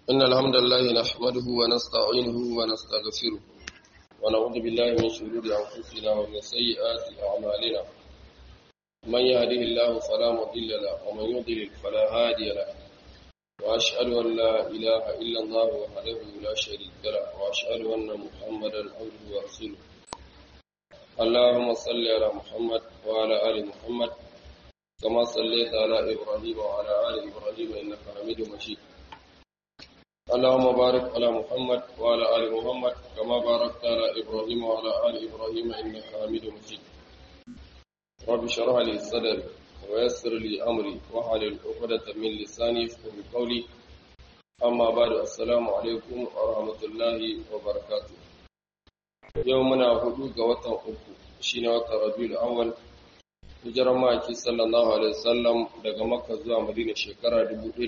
إن الحمد لله نحمده ونستعينه ونستغفره ونعوذ بالله من شرور أنفسنا ومن سيئات أعمالنا من يهده الله فلا مضل له ومن يضلل فلا هادي له وأشهد أن لا إله إلا الله وحده لا شريك له وأشهد أن محمدا عبده ورسوله اللهم صل على محمد وعلى آل محمد كما صليت على إبراهيم وعلى آل إبراهيم إنك حميد مجيد اللهم بارك على محمد وعلى آل محمد كما باركت على إبراهيم وعلى آل إبراهيم إنك حميد مجيد رب اشرح لي صدري ويسر لي أمري واحلل عقدة من لساني يفقهوا قولي أما بعد السلام عليكم ورحمة الله وبركاته يومنا هدوء وطن أكو شين وطن ربيع الأول hijirar maki sallallahu alaihi wasallam daga makka zuwa madina shekara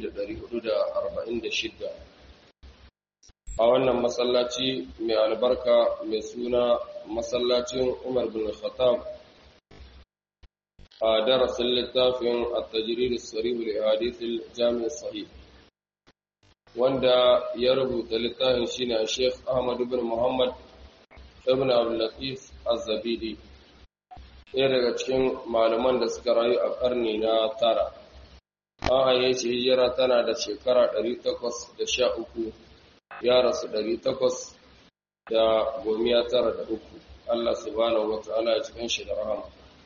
1446 a wannan masallaci mai albarka mai suna masallacin umar bin khattab a darasin littafin at-tajrid as-sarih li hadith al-jami' sahih wanda ya rubuta littafin shine Sheikh Ahmad ibn Muhammad ibn Abdul Latif Az-Zabidi ɗaya daga cikin malaman da suka rayu a ƙarni na tara an haye shi hijira tana da shekara 813 ya rasu 893 Allah subhanahu wa ta'ala ya cikin shi da rahama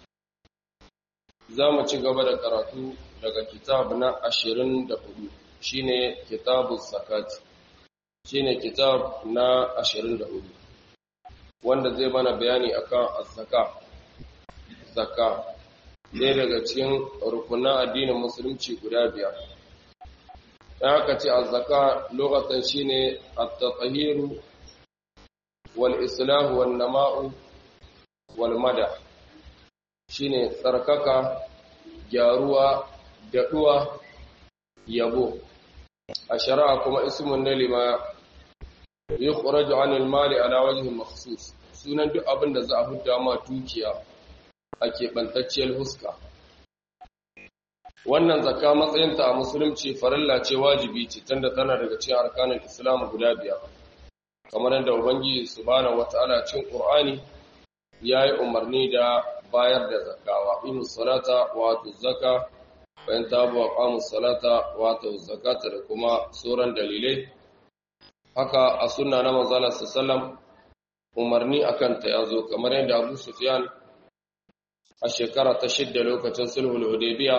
za mu ci gaba da karatu daga kitab na 24 shine kitabu zakati shine kitab na 24 wanda zai mana bayani akan az-zakat zakka ɗaya daga cikin rukunan addinin musulunci guda biyar ya haka ce azzaka lokacin shine at-tahiru wal islahu wan nama'u wal mada shine tsarkaka gyaruwa daɗuwa yabo a shari'a kuma ismun ne lima yukhraju 'anil mali ala wajhi makhsus sunan duk abin da za a hudda ma dukiya a keɓantacciyar huska. Wannan zakka matsayinta a musulunci farilla ce wajibi ce tunda tana daga cikin arkanin Islam guda biyar. Kamar yadda Ubangiji subhanahu wata'ala cikin Qur'ani ya yi umarni da bayar da zakka wa inu salata wa atu zakka bayan tabu wa qamu salata wa atu zakata da kuma sauran dalilai. Haka a sunna na manzala sallam umarni akan ta yazo kamar yadda Abu Sufyan a shekara ta shidda lokacin sulhul hudaybiya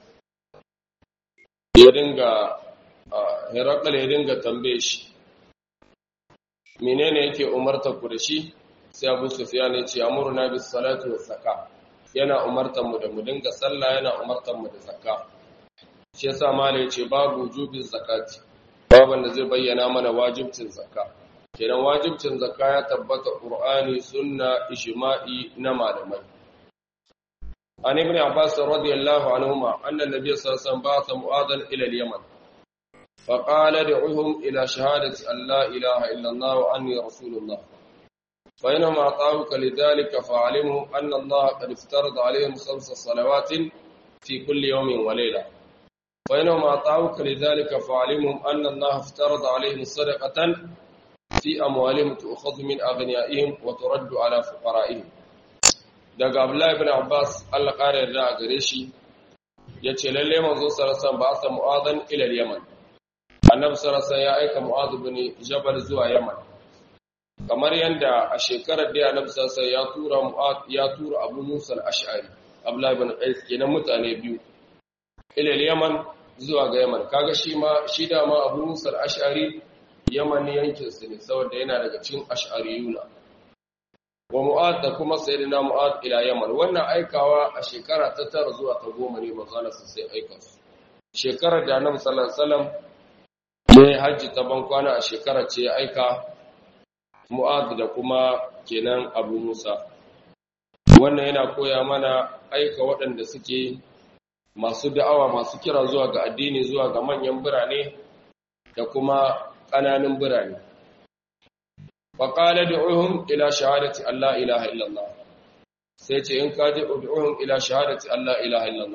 ya dinga herakal ya dinga tambaye shi menene yake umartar ku da shi sai abu sufyan ya ce amurna bis salati was zakka yana umartar mu da mu dinga sallah yana umartar mu da zakka shi yasa mala ya ce babu wujubin zakati baban da zai bayyana mana wajibcin zakka kenan wajibcin zakka ya tabbata qur'ani sunna ijma'i na malamai عن ابن عباس رضي الله عنهما أن النبي صلى الله عليه وسلم بعث معاذا إلى اليمن فقال ادعوهم إلى شهادة أن لا إله إلا الله وأني رسول الله فإنهم أعطاوك لذلك فعلموا أن الله قد افترض عليهم خمس صلوات في كل يوم وليلة فإنهم أعطاوك لذلك فعلمهم أن الله افترض عليهم صدقة في أموالهم تؤخذ من أغنيائهم وترد على فقرائهم daga Abdullahi ibn Abbas Allah ƙara yarda a gare shi yace lalle manzo sallallahu ba sa mu'adhan ila Yaman Annabi sallallahu ya aika Mu'adh ibn Jabal zuwa Yaman kamar yanda a shekarar da Annabi sallallahu ya tura Mu'adh ya tura Abu Musa al-Ash'ari Abdullahi ibn Qais kenan mutane biyu ila Yaman zuwa ga Yaman kaga shi ma shi da ma Abu Musa al-Ash'ari Yaman yankin su ne saboda yana daga cikin Ash'ariyuna wa mu'ad da kuma sayyidina mu'ad ila yaman wannan aikawa a shekara ta tara zuwa ta goma ne manzala su sai aika su shekarar da annabi sallallahu alaihi wasallam ya hajji ta ban kwana a shekarar ce ya aika mu'ad da kuma kenan abu musa wannan yana koya mana aika waɗanda suke masu da'awa masu kira zuwa ga addini zuwa ga manyan birane da kuma ƙananan birane faƙala da'uhum ila shahadati Allah ilaha illallah sai ce in kaji ud'uhum ila shahadati Allah ilaha illallah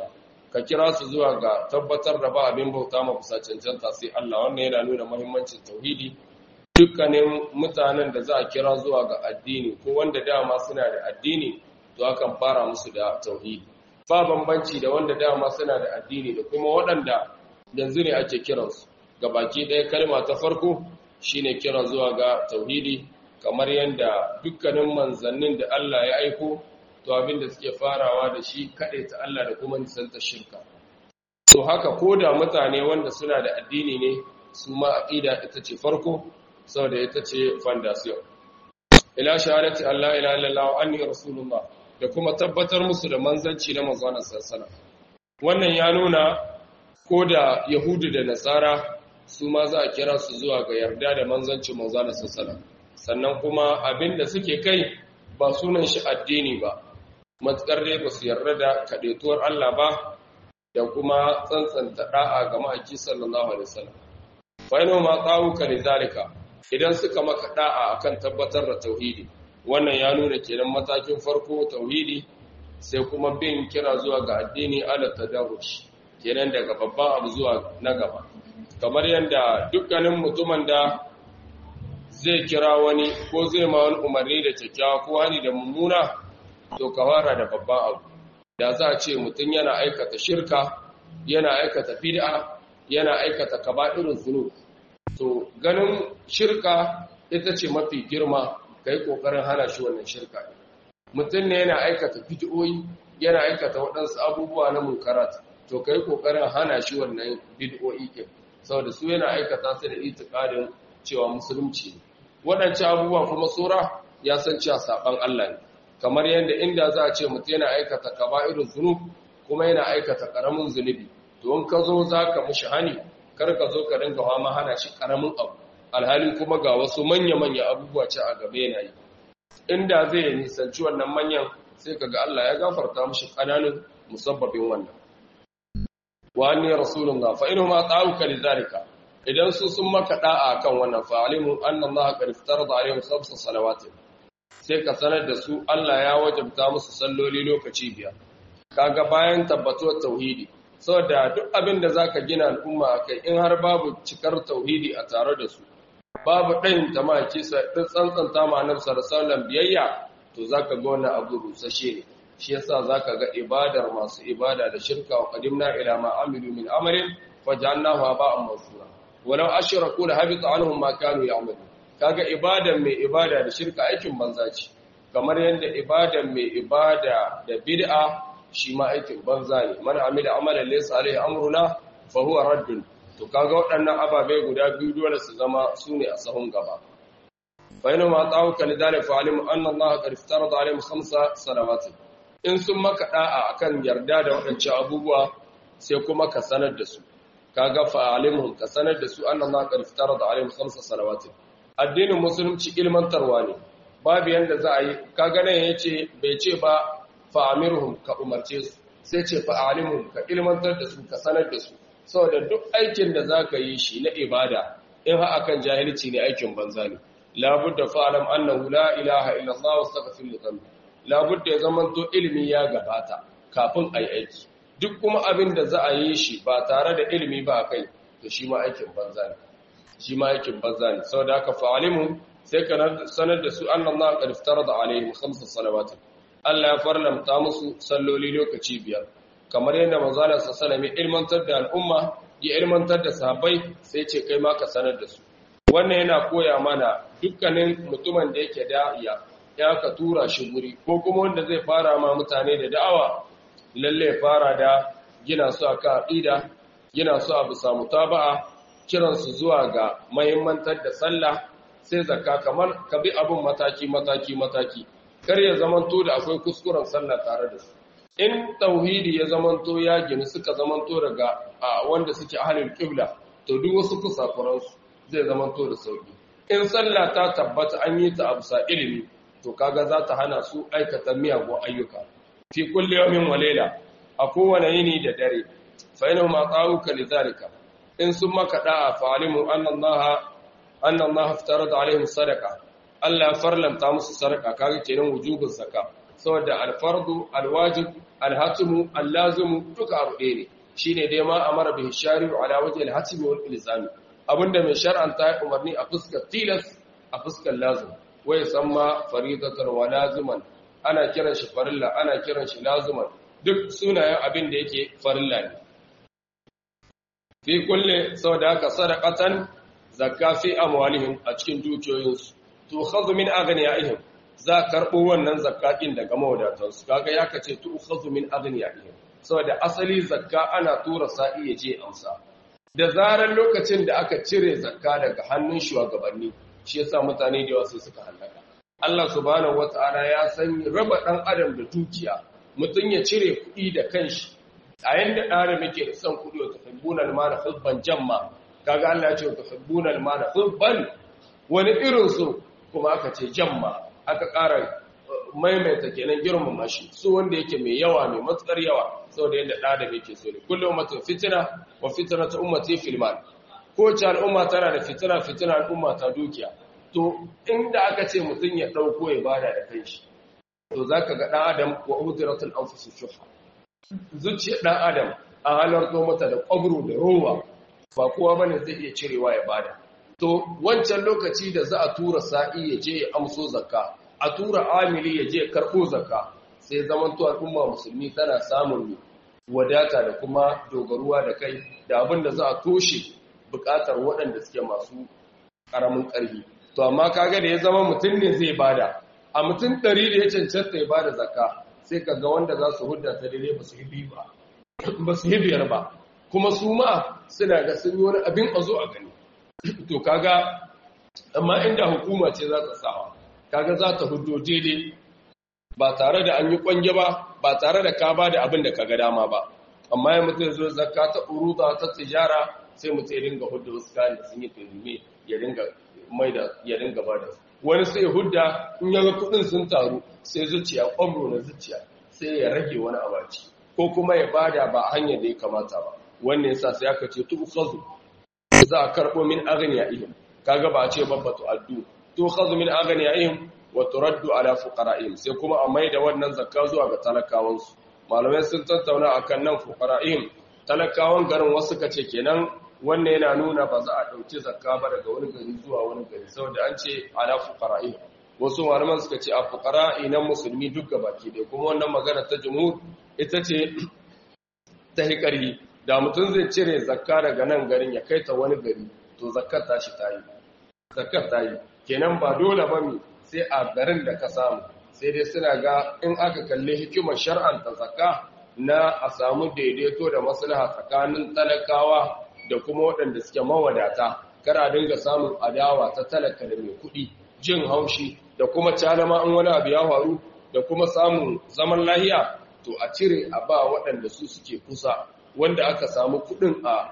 ka kira su zuwa ga tabbatar da ba abin bauta ma kusa cancanta sai Allah wannan yana nuna muhimmancin tauhidi dukkanin mutanen da za a kira zuwa ga addini ko wanda dama suna da addini to akan fara musu da tauhidi ba bambanci da wanda dama suna da addini da kuma waɗanda yanzu ne ake kiransu ga baki ɗaya kalma ta farko shine kira zuwa ga tauhidi kamar yadda dukkanin manzannin da Allah ya aiko to abinda suke farawa da shi kaɗai ta Allah da kuma nisanta shirka to haka ko da mutane wanda suna da addini ne su ma aqida ita ce farko saboda ita ce foundation ila shahadati Allah ila illallah anni rasulullah da kuma tabbatar musu da manzanci na manzon sallallahu wannan ya nuna ko da yahudu da nasara su ma za a kira su zuwa ga yarda da manzancin manzon sallallahu sannan kuma abinda suke kai ba sunan shi addini ba matsar dai ba su yarda da kaɗaituwar Allah ba da kuma tsantsanta da'a ga ma'aiki sallallahu alaihi wasallam fa ina ma tsawuka lidalika idan suka maka da'a akan tabbatar da tauhidi wannan ya nuna kenan matakin farko tauhidi sai kuma bin kira zuwa ga addini ala tadarrush kenan daga babban abu zuwa na gaba kamar yadda dukkanin mutumin da zai kira wani ko zai ma wani umarni da kyakkyawa ko hani da mummuna to ka fara da babban abu da za a ce mutum yana aikata shirka yana aikata bid'a yana aikata kaba'irun zunub to ganin shirka ita ce mafi girma kai kokarin hana shi wannan shirka mutum ne yana aikata bid'o'i yana aikata waɗansu abubuwa na munkarat to kai kokarin hana shi wannan bid'o'i kin saboda su yana aikata su da itikadin cewa musulunci ne waɗancan abubuwa kuma sura ya san cewa saban Allah ne kamar yadda inda za a ce mutum yana aikata kaba'irun zunub kuma yana aikata karamin zunubi to in ka zo za ka mushi hani kar ka zo ka dinga ma hana shi karamin abu alhali kuma ga wasu manya-manya abubuwa ce a gabe yana yi inda zai nisanci wannan manyan sai ka ga Allah ya gafarta mushi ƙananan musabbabin wannan wa anni rasulullah fa inhum ata'uka lidhalika idan su sun maka da'a kan wannan fa alimu anna Allah qad iftarada alaihim khamsa salawatin sai ka sanar da su Allah ya wajabta musu salloli lokaci biyar kaga bayan tabbatuwar tauhidi saboda duk abin da zaka gina al'umma akai in har babu cikar tauhidi a tare da su babu ɗayin tamaki sai tsantsanta ma annabi sallallahu biyayya to zaka ga wannan abu rusashe ne shi yasa zaka ga ibadar masu ibada da shirka wa qadimna ila ma amilu min amalin faj'alnahu haba'an mansura walau ashraku la habita anhum ma kanu ya'malun kaga ibadan mai ibada da shirka aikin banza ce kamar yadda ibadan mai ibada da bid'a shi ma aikin banza ne man amila amalan laysa alaihi amruna fa huwa raddun to kaga waɗannan ababe guda biyu dole su zama sune a sahun gaba fa ina ma ta'awka lidalika fa alim anna Allah qad iftarada alaihim khamsa salawat in sun maka da'a akan yarda da waɗancan abubuwa sai kuma ka sanar da su kaga fa alimhum ka sanar da su anna Allah qad iftarada alaihim khamsa salawat addinin musulunci ilmantarwa ne babu yanda za a yi kaga nan yace bai ce ba fa'amirhum ka umarce su sai ce fa'alimhum ka ilmantar da su ka sanar da su saboda duk aikin da zaka yi shi na ibada in ha akan jahilci ne aikin banza ne labudda fa'alam annahu la ilaha illa Allah wastaghfir li dhanbi labudda ya zaman to ilimi ya gabata kafin ai aiki duk kuma abin da za a yi shi ba tare da ilimi ba kai to shi ma aikin banza ne shi ma aikin banza ne saboda haka fa'alimhum sai ka sanar da su annallaha qad iftarada alaihim khamsa salawat Allah ya farlamta musu salloli lokaci biyar kamar yadda manzala sallallahu alaihi ilmantar da al'umma ya ilmantar da sahabbai sai ce kai ma ka sanar da su wannan yana koya mana dukkanin mutumin da yake da'iya ya ka tura shi guri ko kuma wanda zai fara ma mutane da da'awa lalle fara da gina su aka aqida gina su a bisa mutaba'a kiran su zuwa ga mahimmantar da sallah sai zakka kamar ka bi abun mataki mataki mataki kar ya zamanto da akwai kuskuren sallah tare da su in tauhidi ya zamanto ya gini suka zamanto daga wanda suke ahlul qibla to duk wasu kusakuran su zai zamanto da sauki in sallah ta tabbata an yi ta abusa ilimi to kaga za ta hana su aikata miyagun ayyuka fi kulli yawmin wa layla a kowane yini da dare fa inna ma ta'uka lidhalika in sun maka da'a fa alimu anna allaha anna allaha iftarada alaihim sadaqa Allah ya farlanta musu sadaka kaga kenan wujubin zakka saboda alfardu alwajib alhatimu allazimu duka abu ɗaya ne shine dai ma amara bihi shari'u ala wajhi alhatimi wal ilzami abinda mai shar'anta ya umarni a fuskar tilas a fuskar lazim wai samma faridatan wa laziman ana kiran shi farilla ana kiran shi laziman duk sunayen abin da yake farilla ne fi kulle saboda haka sadaqatan zakka fi amwalihim a cikin dukiyoyinsu to khadhu min aghniyaihim za karbo wannan zakka din daga mawadatansu kaga ya kace to khadhu min aghniyaihim saboda asali zakka ana tura sa'i ya je amsa da zarar lokacin da aka cire zakka daga hannun shugabanni shi yasa mutane da yawa sai suka halaka Allah subhanahu wataala ya san raba dan adam da dukiya mutun ya cire kuɗi da kanshi a yanda ɗara muke da son kuɗi wa tuhibbuna al-mala hubban jamma kaga Allah ya ce tuhibbuna al-mala hubban wani irin su kuma aka ce jamma aka ƙara maimaita kenan girmama shi su wanda yake mai yawa mai matsar yawa saboda yadda ɗa da yake so ne kullum mutum fitina wa fitina ta ummati fil mal ko ce al'umma tana da fitina fitina al'umma ta dukiya to inda aka ce mutum ya ɗauko ya bada da kanshi to zaka ga ɗan adam wa udiratul anfus shuha zuciyar ɗan adam a halarto mata da ƙwabro da rowa ba kowa bane zai iya cirewa ya bada to wancan lokaci da za a tura sa'i ya je ya amso zakka a tura amili ya je karɓo zakka sai zamanto al'umma musulmi tana samun wadata da kuma dogaruwa da kai da abin da za a toshe buƙatar waɗanda suke masu ƙaramin ƙarfi to amma kaga da ya zama mutum ne zai bada a mutum ɗari da ya cancanta ya bada zakka sai ka ga wanda za su hudda ta daidai ba su yi ba ba su yi biyar ba kuma su ma suna ga sun yi wani abin a zo a gani to kaga amma inda hukuma ce za ta sawa kaga za ta huddo daidai ba tare da an yi kwange ba ba tare da ka ba da abin da ka ga dama ba amma ya mutu zo zakka ta uruda ta tijara sai mutu ya dinga hudda wasu kayan da sun yi turmi ya dinga mai da ya dinga ba da wani sai hudda in yaga kudin sun taru sai zuciya kwamro na zuciya sai ya rage wani abaci ko kuma ya bada ba a hanyar da ya kamata ba wannan yasa sai aka ce tu'khadhu za a karbo min aghniyaihim kaga ba a ce babba tu'addu tu'khadhu min aghniyaihim wa turaddu ala fuqara'ihim sai kuma a maida wannan zakka zuwa ga talakawansu malamai sun tattauna akan nan fuqara'ihim talakawan garin wasu kace kenan wannan yana nuna ba za a ɗauki zakka ba daga wani gari zuwa wani gari saboda an ce ala fuqara'i wasu malaman suka ce a fuqara'i na musulmi duk baki dai kuma wannan magana ta jumhur ita ce ta hikari da mutum zai cire zakka daga nan garin ya kai ta wani gari to zakkar ta shi tayi zakkar tayi kenan ba dole ba mi sai a garin da ka samu sai dai suna ga in aka kalli hikimar shar'anta zakka na a samu daidaito da maslaha tsakanin talakawa da kuma waɗanda suke mawadata kara dinga samun adawa ta talaka da mai kuɗi jin haushi da kuma calama in wani abu ya faru da kuma samun zaman lahiya to a cire a ba waɗanda su suke kusa wanda aka samu kuɗin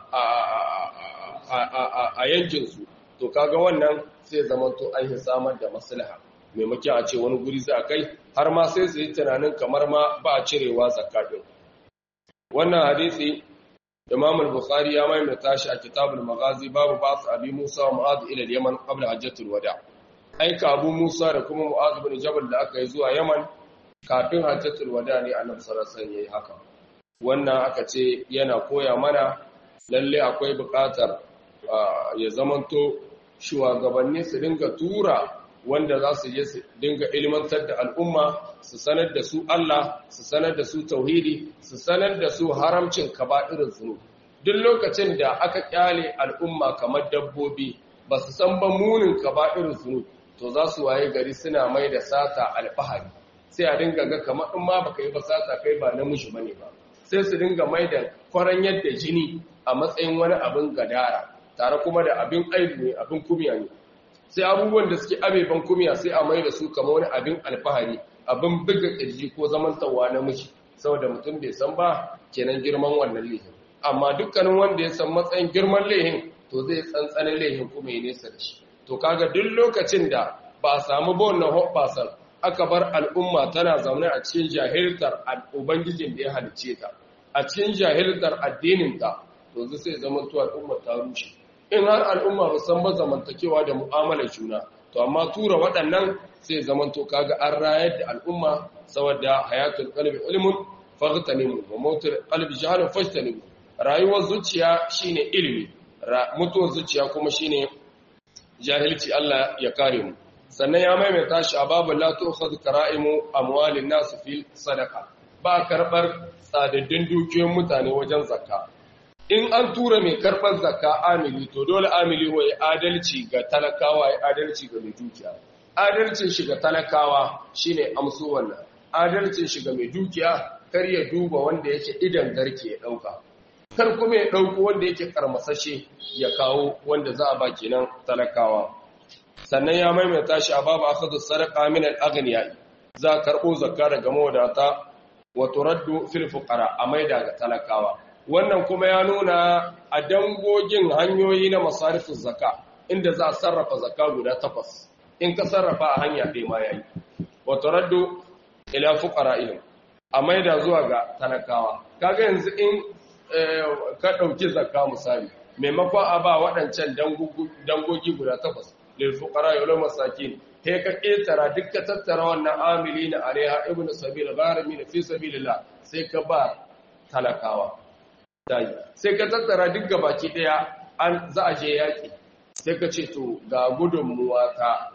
a yankinsu to kaga wannan sai zama to an yi samar da maslaha maimakon a ce wani guri za a kai har ma sai su yi tunanin kamar ma ba a cirewa zakatun wannan hadisi Imam al-Bukhari ya maimaita shi a Kitabul Maghazi babu ba'th Abi Musa wa Mu'adh ila al-Yaman qabla hajjatul wada. Aika Abu Musa da kuma Mu'adh ibn Jabal da aka yi zuwa Yaman kafin hajjatul wada ne Annabi sallallahu alaihi wasallam yayi haka. Wannan aka ce yana koya mana lalle akwai buƙatar ya zamanto shugabanni su dinga tura wanda za su je su dinga ilmantar da al'umma su sanar da su Allah su sanar da su tauhidi su sanar da su haramcin kaba'irin zunub duk lokacin da aka kyale al'umma kamar dabbobi ba su san ba munin kaba'irin zunub to za su waye gari suna mai da sata alfahari sai a dinga ga kamar in ma baka yi ba sata kai ba namiji bane ba sai su dinga mai da kwaran yadda jini a matsayin wani abin gadara tare kuma da abin aibu ne abin kumya ne sai abubuwan da suke abeban kumiya sai a mai da su kama wani abin alfahari abin buga ƙirji ko zamantawa na miji saboda mutum bai san ba kenan girman wannan lehin amma dukkanin wanda ya san matsayin girman lehin to zai tsantsanin lehin kuma ya nesa da shi to kaga duk lokacin da ba a samu ba wannan hoɓɓasan aka bar al'umma tana zaune a cikin jahiltar ubangijin da ya halicce ta a cikin jahiltar addinin ta to zai sai zama to al'umma ta rushe in har al'umma ba san ba zamantakewa da mu'amalar juna to amma tura waɗannan sai zamanto kaga an rayar da al'umma saboda hayatul qalbi ilmun faghtanimu wa mautul qalbi jahalun fajtanimu rayuwar zuciya shine ilimi mutuwar zuciya kuma shine jahilci Allah ya kare mu sannan ya maimaita shi a babu la tu'khadhu kara'imu amwalin nas fil sadaqa ba karbar tsadaddin dukiyoyin mutane wajen zakka in an tura mai karbar zakka amili to dole amili wa adalci ga talakawa ya adalci ga mai dukiya adalcin shi ga talakawa shine amsu wannan adalcin shi ga mai dukiya kar ya duba wanda yake idan garke ya dauka kar kuma ya dauko wanda yake karmasashe ya kawo wanda za a ba kenan talakawa sannan ya maimaita shi a babu akhadhu sadaqa min al-aghniya za karbo zakka daga mawadata wa turaddu fil fuqara a maida ga talakawa wannan kuma ya nuna a dangogin hanyoyi na masarifin zakka inda za a sarrafa zakka guda takwas in ka sarrafa a hanya ɗaya ma yayi wa turaddu ila fuqara'ihim a maida zuwa ga talakawa kaga yanzu in ka ɗauki zakka misali maimakon a ba waɗancan dangogi guda takwas lilfuqara yawla masakin he ka ketara duk ka tattara wannan amilina alaiha ibnu sabil gharimi fi sabilillah sai ka ba talakawa dai sai ka tattara duk gabaki daya an za a je yaki sai ka ce to ga gudunmuwa ta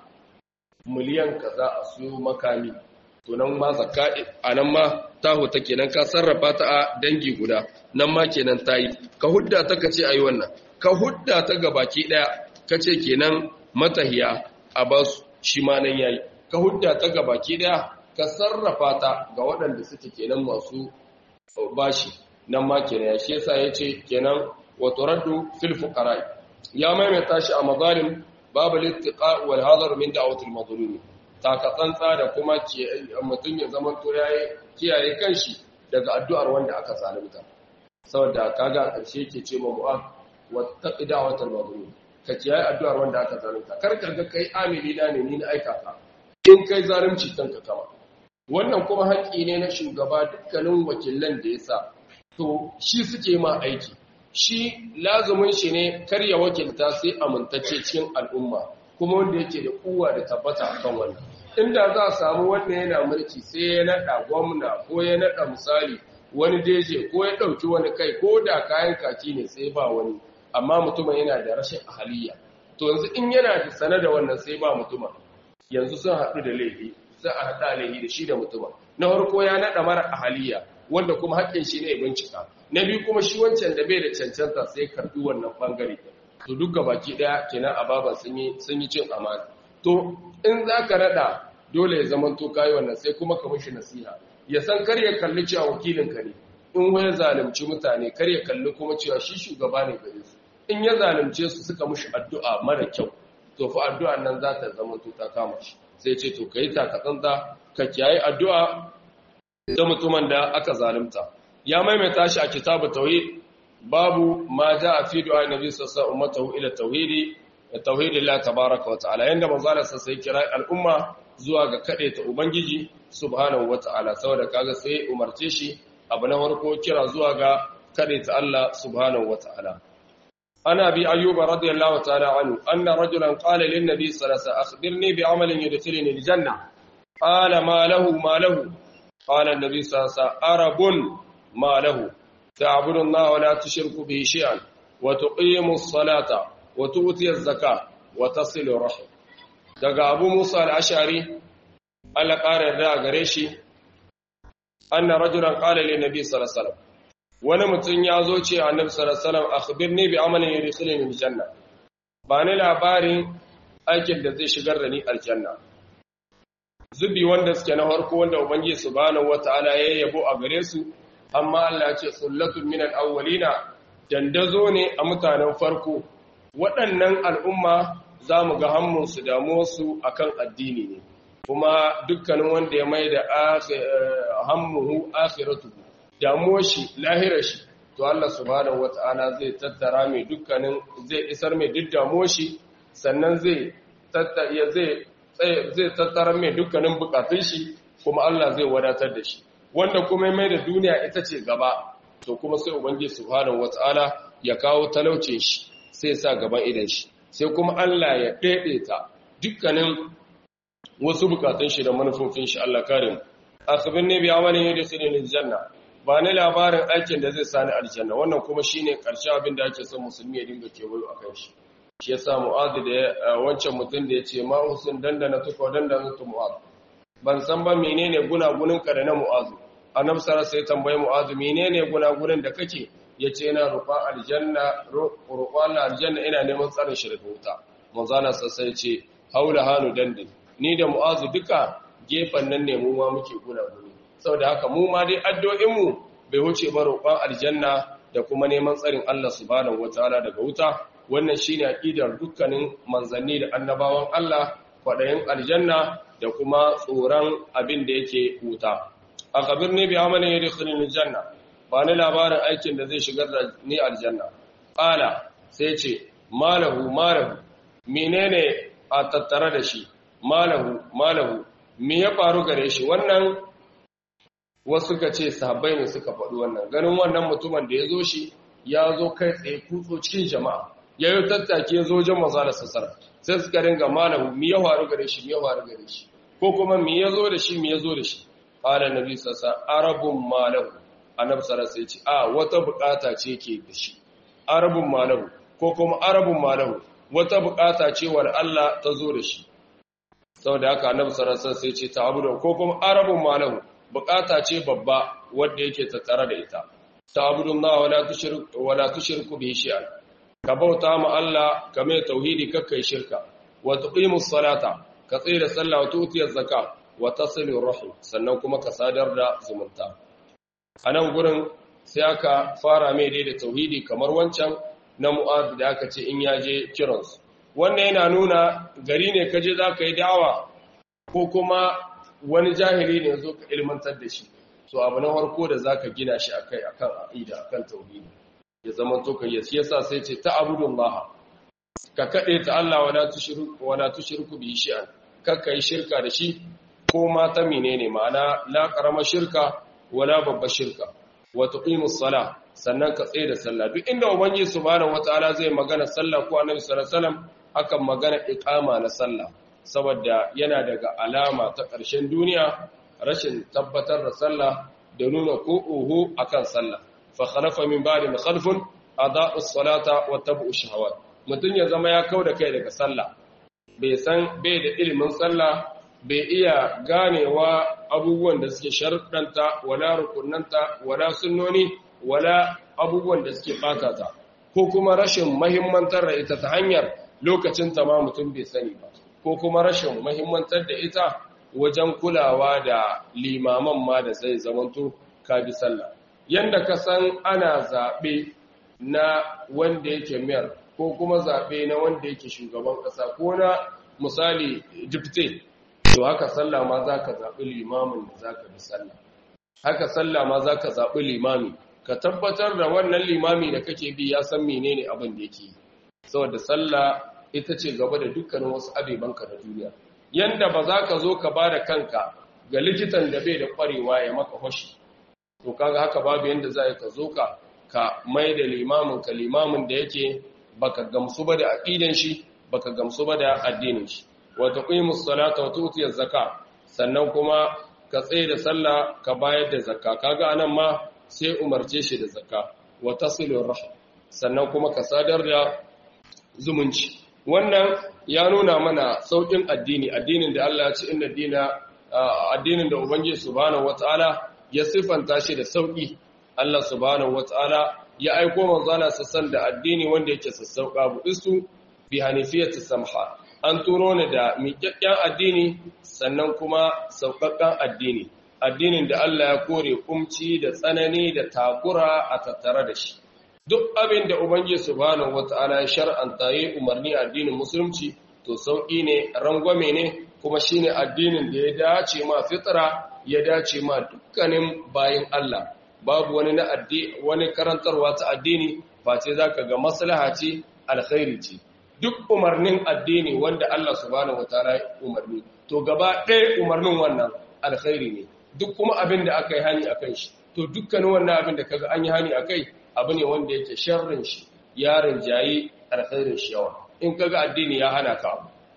miliyan kaza a su makami to nan ma zakka anan ma taho ta kenan ka sarrafa ta a dangi guda nan ma kenan tayi ka hudda ta kace ayi wannan ka hudda ta gabaki daya kace kenan matahiya a ba su shi ma nan yayi ka hudda ta ga baki daya ka sarrafa ta ga waɗanda suke kenan masu bashi nan ma kenan ya shi yasa yace kenan wa turaddu fil fuqara ya maimaita shi a mazalim babu littiqa wal hadar min da'wati al mazlum ta ka tsantsa da kuma mutum ya zaman to yayi kiyaye kanshi daga addu'ar wanda aka zalunta saboda kaga karshe yake ce ma mu'ad wa taqi da'watal mazlum ka kiyaye addu'ar wanda aka zalunta kar ka ga kai amili na ne ni na aika ka in kai zalunci kanka kama wannan kuma haƙƙi ne na shugaba dukkanin wakilan da ya sa to shi suke ma aiki shi lazumin shi ne kar ya wakilta sai amintacce cikin al'umma kuma wanda yake da kuwa da tabbata akan wannan inda za a samu wanda yana mulki sai ya naɗa gwamna ko ya naɗa misali wani deje ko ya ɗauki wani kai ko da kayan kaki ne sai ba wani amma mutumin yana da rashin ahaliya to yanzu in yana da sane da wannan sai ba mutumin yanzu sun haɗu da laifi sai a haɗa laifi da shi da mutumin na farko ya naɗa mara ahaliya wanda kuma haƙƙin shi ne bincika na biyu kuma shi wancan da bai da cancanta sai karɓi wannan ɓangare to duk baki ɗaya kenan a baban sun yi sun yi cin amana to in za ka naɗa dole ya zama to kayi wannan sai kuma ka mishi nasiha ya san kar ya kalli cewa wakilinka ne in wani zalunci mutane kar ya kalli kuma cewa shi shugaba ne gare su in ya zalunce su suka mushi addu'a mara kyau to fa addu'a nan za ta zama to ta kama shi sai ce to kai ta katsanta ka kiyaye addu'a da mutumin da aka zalunta ya maimaita shi a kitabu tauhid babu ma a fi du'a nabi sallallahu alaihi wasallam ila tauhidi tauhidillah tabaaraka wa ta'ala yanda manzo Allah sai kira al'umma zuwa ga kade ta ubangiji subhanahu wa ta'ala saboda kaga sai umarce shi abu na farko kira zuwa ga kade ta Allah subhanahu wa ta'ala عن أبي أيوب رضي الله تعالى عنه أن رجلا قال للنبي صلى الله عليه وسلم أخبرني بعمل يدخلني الجنة قال ما له ما له قال النبي صلى الله عليه وسلم أرب ما له تعبد الله ولا تشرك به شيئا وتقيم الصلاة وتؤتي الزكاة وتصل الرحم دقى أبو موسى الأشعري ألا قال الرأى قريشي أن رجلا قال للنبي صلى الله عليه وسلم wani mutum ya zo ce annabi sallallahu alaihi wasallam akhbirni bi amalin yadkhuluni aljanna ba ni labarin aikin da zai shigar da ni aljanna zubi wanda suke na farko wanda ubangiji subhanahu wataala ya yabo a gare su amma Allah ya ce sullatun min alawwalina dandazo ne a mutanen farko waɗannan al'umma za mu ga hammun su damuwar su akan addini ne kuma dukkanin wanda ya mai da hammuhu akhiratuhu damuwar shi lahirar shi to Allah subhanahu wata'ala zai tattara mai dukkanin zai isar mai duk damuwar shi sannan zai tattara zai zai tattara mai dukkanin bukatun shi kuma Allah zai wadatar da shi wanda kuma mai da duniya ita ce gaba to kuma sai ubangiji subhanahu wata'ala ya kawo talaucin shi sai sa gaban idan shi sai kuma Allah ya daidaita dukkanin wasu bukatun shi da manufofin shi Allah kare mu akhbirni bi amalin yadkhuluni aljanna ba ni labarin aikin da zai sani aljanna wannan kuma shine karshe abin da ake son musulmi ya dinga kewayo akan shi shi yasa mu'adh da wancan mutum da yace ma usun dandana tuko dandana tu mu'adh ban san ba menene gunagunin ka da na mu'adh annabi sallallahu sai tambaye mu'adh menene gunagunin da kake yace ina rufa aljanna rufa aljanna ina neman tsarin shi daga wuta manzo Allah sai ce haula hanu dandin ni da mu'adh duka gefen nan ne mu ma muke gunaguni saboda haka mu ma dai addu'o'inmu bai wuce ba roƙon aljanna da kuma neman tsarin Allah subhanahu wataala daga wuta wannan shine aqidar dukkanin manzanni da annabawan Allah kwadayin aljanna da kuma tsoron abin da yake wuta akhbirni bi amalin yadkhuluni aljanna ba ni labarin aikin da zai shigar da ni aljanna qala sai ce malahu malahu menene a tattare da shi malahu malahu me ya faru gare shi wannan wasu ka ce sahabbai ne suka faɗi wannan ganin wannan mutumin da ya zo shi ya zo kai tsaye kutso cikin jama'a ya yi tattaki ya zo wajen maza da sassara sai suka ringa malahu me ya faru gare shi me ya faru gare shi ko kuma me ya zo da shi me ya zo da shi qala nabi sassa arabun malahu annabi sallallahu alaihi ce a wata bukata ce ke da shi arabun malahu ko kuma arabun malahu wata bukata ce war Allah ta zo da shi saboda haka annabi sallallahu alaihi sai ce ta'budu ko kuma arabun malahu bukata ce babba wanda yake tattare da ita ta'budu Allah wala tushriku wala tushriku bihi shay'an ka bauta ma Allah ka mai tauhidi kakkai shirka wa tuqimus salata ka tsira sallah wa tutiyaz zakat wa tasilu rahim sannan kuma ka sadar da zumunta anan gurin sai aka fara mai dai da tauhidi kamar wancan na mu'ad da aka ce in yaje kiransu wannan yana nuna gari ne kaje za ka yi da'awa ko kuma wani jahili ne zo ka ilmantar da shi so abu na harko da za ka gina shi akai akan aqida akan tauhidi ya zama to kai yasi yasa sai ce ta abudullah ka kade ta Allah wala tushriku wala tushriku bi shay'an kakka yi shirka da shi ko ma ta menene ma'ana la karama shirka wala babba shirka wa tuqimus salah sannan ka tsaye da sallah duk inda ubangiji subhanahu wataala zai magana sallah ko annabi sallallahu alaihi wasallam akan magana iqama na sallah saboda yana daga alama ta ƙarshen duniya rashin tabbatar da sallah da nuna ko oho akan sallah fa khalafa min ba'di khalfun adaa'u as-salata wa tabu'u shahawat mutun ya zama ya kauda kai daga sallah bai san bai da ilimin sallah bai iya ganewa abubuwan da suke sharuɗanta wala rukunanta wala sunnoni wala abubuwan da suke ɓata ta ko kuma rashin mahimmantar da ita ta hanyar lokacin ta ma mutum bai sani ba ko kuma rashin mahimmantar da ita wajen kulawa da limaman ma da zai zamanto ka bi sallah yanda ka san ana zaɓe na wanda yake mayar ko kuma zaɓe na wanda yake shugaban ƙasa ko na misali dipte to haka sallah ma za ka zaɓi limamin da za ka bi sallah haka sallah ma za ka zaɓi limami ka tabbatar da wannan limami da kake bi ya san menene abin da yake saboda sallah ita ce gaba da dukkanin wasu abebanka na duniya yanda ba za ka zo ka ba da kanka ga likitan da bai da kwarewa ya maka hoshi to kaga haka babu yanda za ka zo ka ka mai da limamin ka limamin da yake baka gamsu ba da aqidan shi baka gamsu ba da addinin shi wa tuqimus salata wa tutiyaz zakat sannan kuma ka tsaye da sallah ka bayar da zakka kaga anan ma sai umarce shi da zakka wa tasilur rahim sannan kuma ka sadar da zumunci wannan ya nuna mana saukin addini addinin da Allah ya ce inna dina addinin da ubangiji subhanahu wataala ya sifanta shi da sauki Allah subhanahu wataala ya aiko manzala sassan da addini wanda yake sassauka budistu bi hanifiyati samha an turo ni da miƙaƙƙen addini sannan kuma sauƙaƙƙen addini addinin da Allah ya kore kumci da tsanani da takura a tattare da shi duk abin da ubangiji subhanahu wata'ala ya shar'anta yi umarni addinin musulunci to sauƙi ne rangwame ne kuma shine addinin da ya dace ma fitra ya dace ma dukkanin bayin Allah babu wani na addini wani karantarwa ta addini face zaka ga maslaha ce alkhairi ce duk umarnin addini wanda Allah subhanahu wataala ya umarni to gaba ɗaya umarnin wannan alkhairi ne duk kuma abin da aka yi hani akan shi to dukkanin wannan abin da kaga an yi hani akai abu ne wanda yake sharrin shi yaron jayi alkhairin shi yawa in kaga addini ya hana ka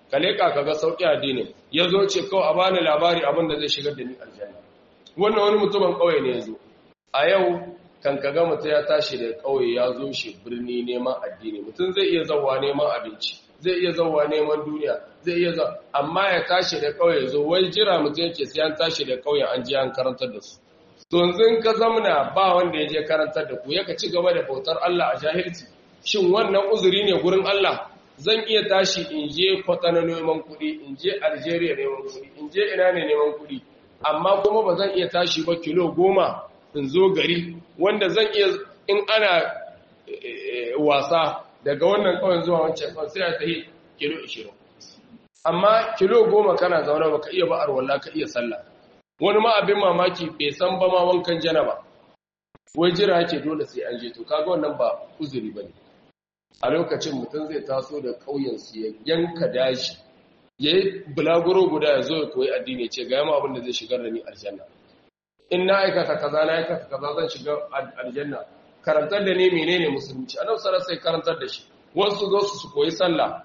ka leka kaga sauki addini yazo ce kawai a bani labari abin da zai shigar da ni aljanna wannan wani mutumin kauye ne yazo a yau kan kaga mutum ya tashi da kauye ya zo shi birni neman addini mutum zai iya zawa neman abinci zai iya zawa neman duniya zai iya zawa amma ya tashi da kauye zo wai jira mutum yake sai an tashi da kauye an je an karantar da su to yanzu ka zamna ba wanda ya je karantar da ku yaka ci gaba da bautar Allah a jahilci shin wannan uzuri ne gurin Allah zan iya tashi in je kwatana neman kuɗi in je Algeria neman kuɗi in je ina ne neman kuɗi amma kuma ba zan iya tashi ba kilo goma in zo gari wanda zan iya in ana wasa daga wannan kawai zuwa wancan kawai sai a tahi kilo 20 amma kilo goma kana zaune baka iya ba arwalla ka iya sallah wani ma abin mamaki bai san ba ma wankan janaba wai jira yake dole sai an je to kaga wannan ba uzuri bane a lokacin mutum zai taso da kauyen su ya yanka daji yayi bulaguro guda ya zo ya koyi addini ce ga yamma abin da zai shigar da ni aljanna in na aikata kaza na aikata kaza zan shiga aljanna karantar da ne menene musulunci annabi sallallahu alaihi karantar da shi wasu zo su koyi sallah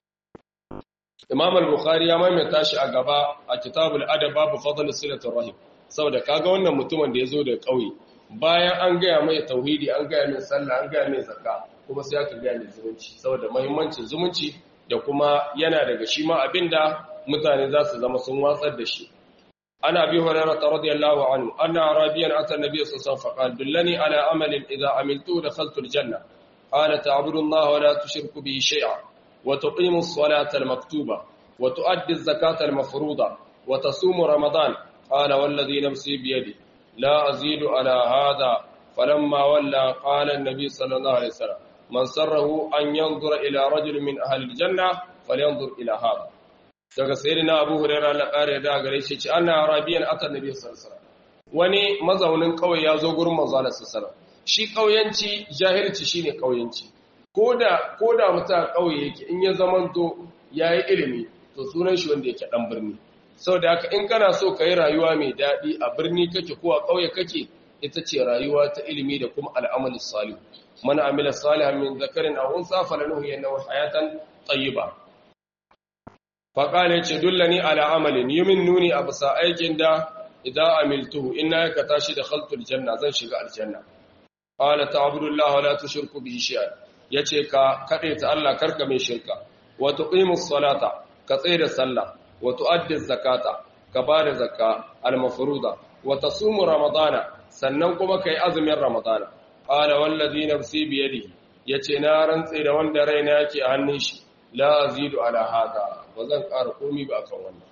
Imam al-Bukhari ya maimaita shi a gaba a Kitabul Adab babu fadl silatul rahim saboda kaga wannan mutumin da yazo da kauye bayan an gaya mai tauhidi an gaya mai sallah an gaya mai zakka kuma sai aka gaya mai zumunci saboda muhimmancin zumunci da kuma yana daga shi ma abinda mutane za su zama sun watsar da shi ana bi hurairah radiyallahu anhu anna arabiyan ata nabiy sallallahu alaihi wasallam faqala dullani ala amalin idha amiltu dakhaltu al-janna qala ta'budu allaha wa la tushriku bihi shay'a وتقيم الصلاة المكتوبة وتؤدي الزكاة المفروضة وتصوم رمضان قال والذي نفسي بيدي لا أزيد على هذا فلما ولى قال النبي صلى الله عليه وسلم من سره أن ينظر إلى رجل من أهل الجنة فلينظر إلى هذا daga sayyidina Abu Hurairah Allah kare da gare shi ce anna arabiyan ata nabi sallallahu alaihi wasallam wani mazaunin kauye ya zo gurin manzo Allah sallallahu alaihi wasallam shi kauyanci jahilci shine kauyanci koda koda mutum a kauye yake in ya zamanto yayi ilimi to sunan shi wanda yake dan birni saboda haka in kana so kai rayuwa mai dadi a birni kake ko a kauye kake ita ce rayuwa ta ilimi da kuma al'amali salih man amila salihan min zakarin aw unsa falanuhyiyannahu hayatan tayyiba faƙale ce dullani ala amalin yi min nuni a bisa aikin da idan amiltuhu ina ya kata shi da khaltul janna zan shiga aljanna ƙala ta abdullah wa la tushriku bihi shay'an yace ka kade ta Allah karka mai shirka wa tuqimus salata ka tsaya da sallah wa tuaddi zakata ka bada zakka al mafruda wa tasumu ramadana sannan kuma kai azumin ramadana qala wallazi nafsi bi yadihi yace na rantse da wanda raina yake a hannun shi la azidu ala hada ba zan ƙara komi ba kan wannan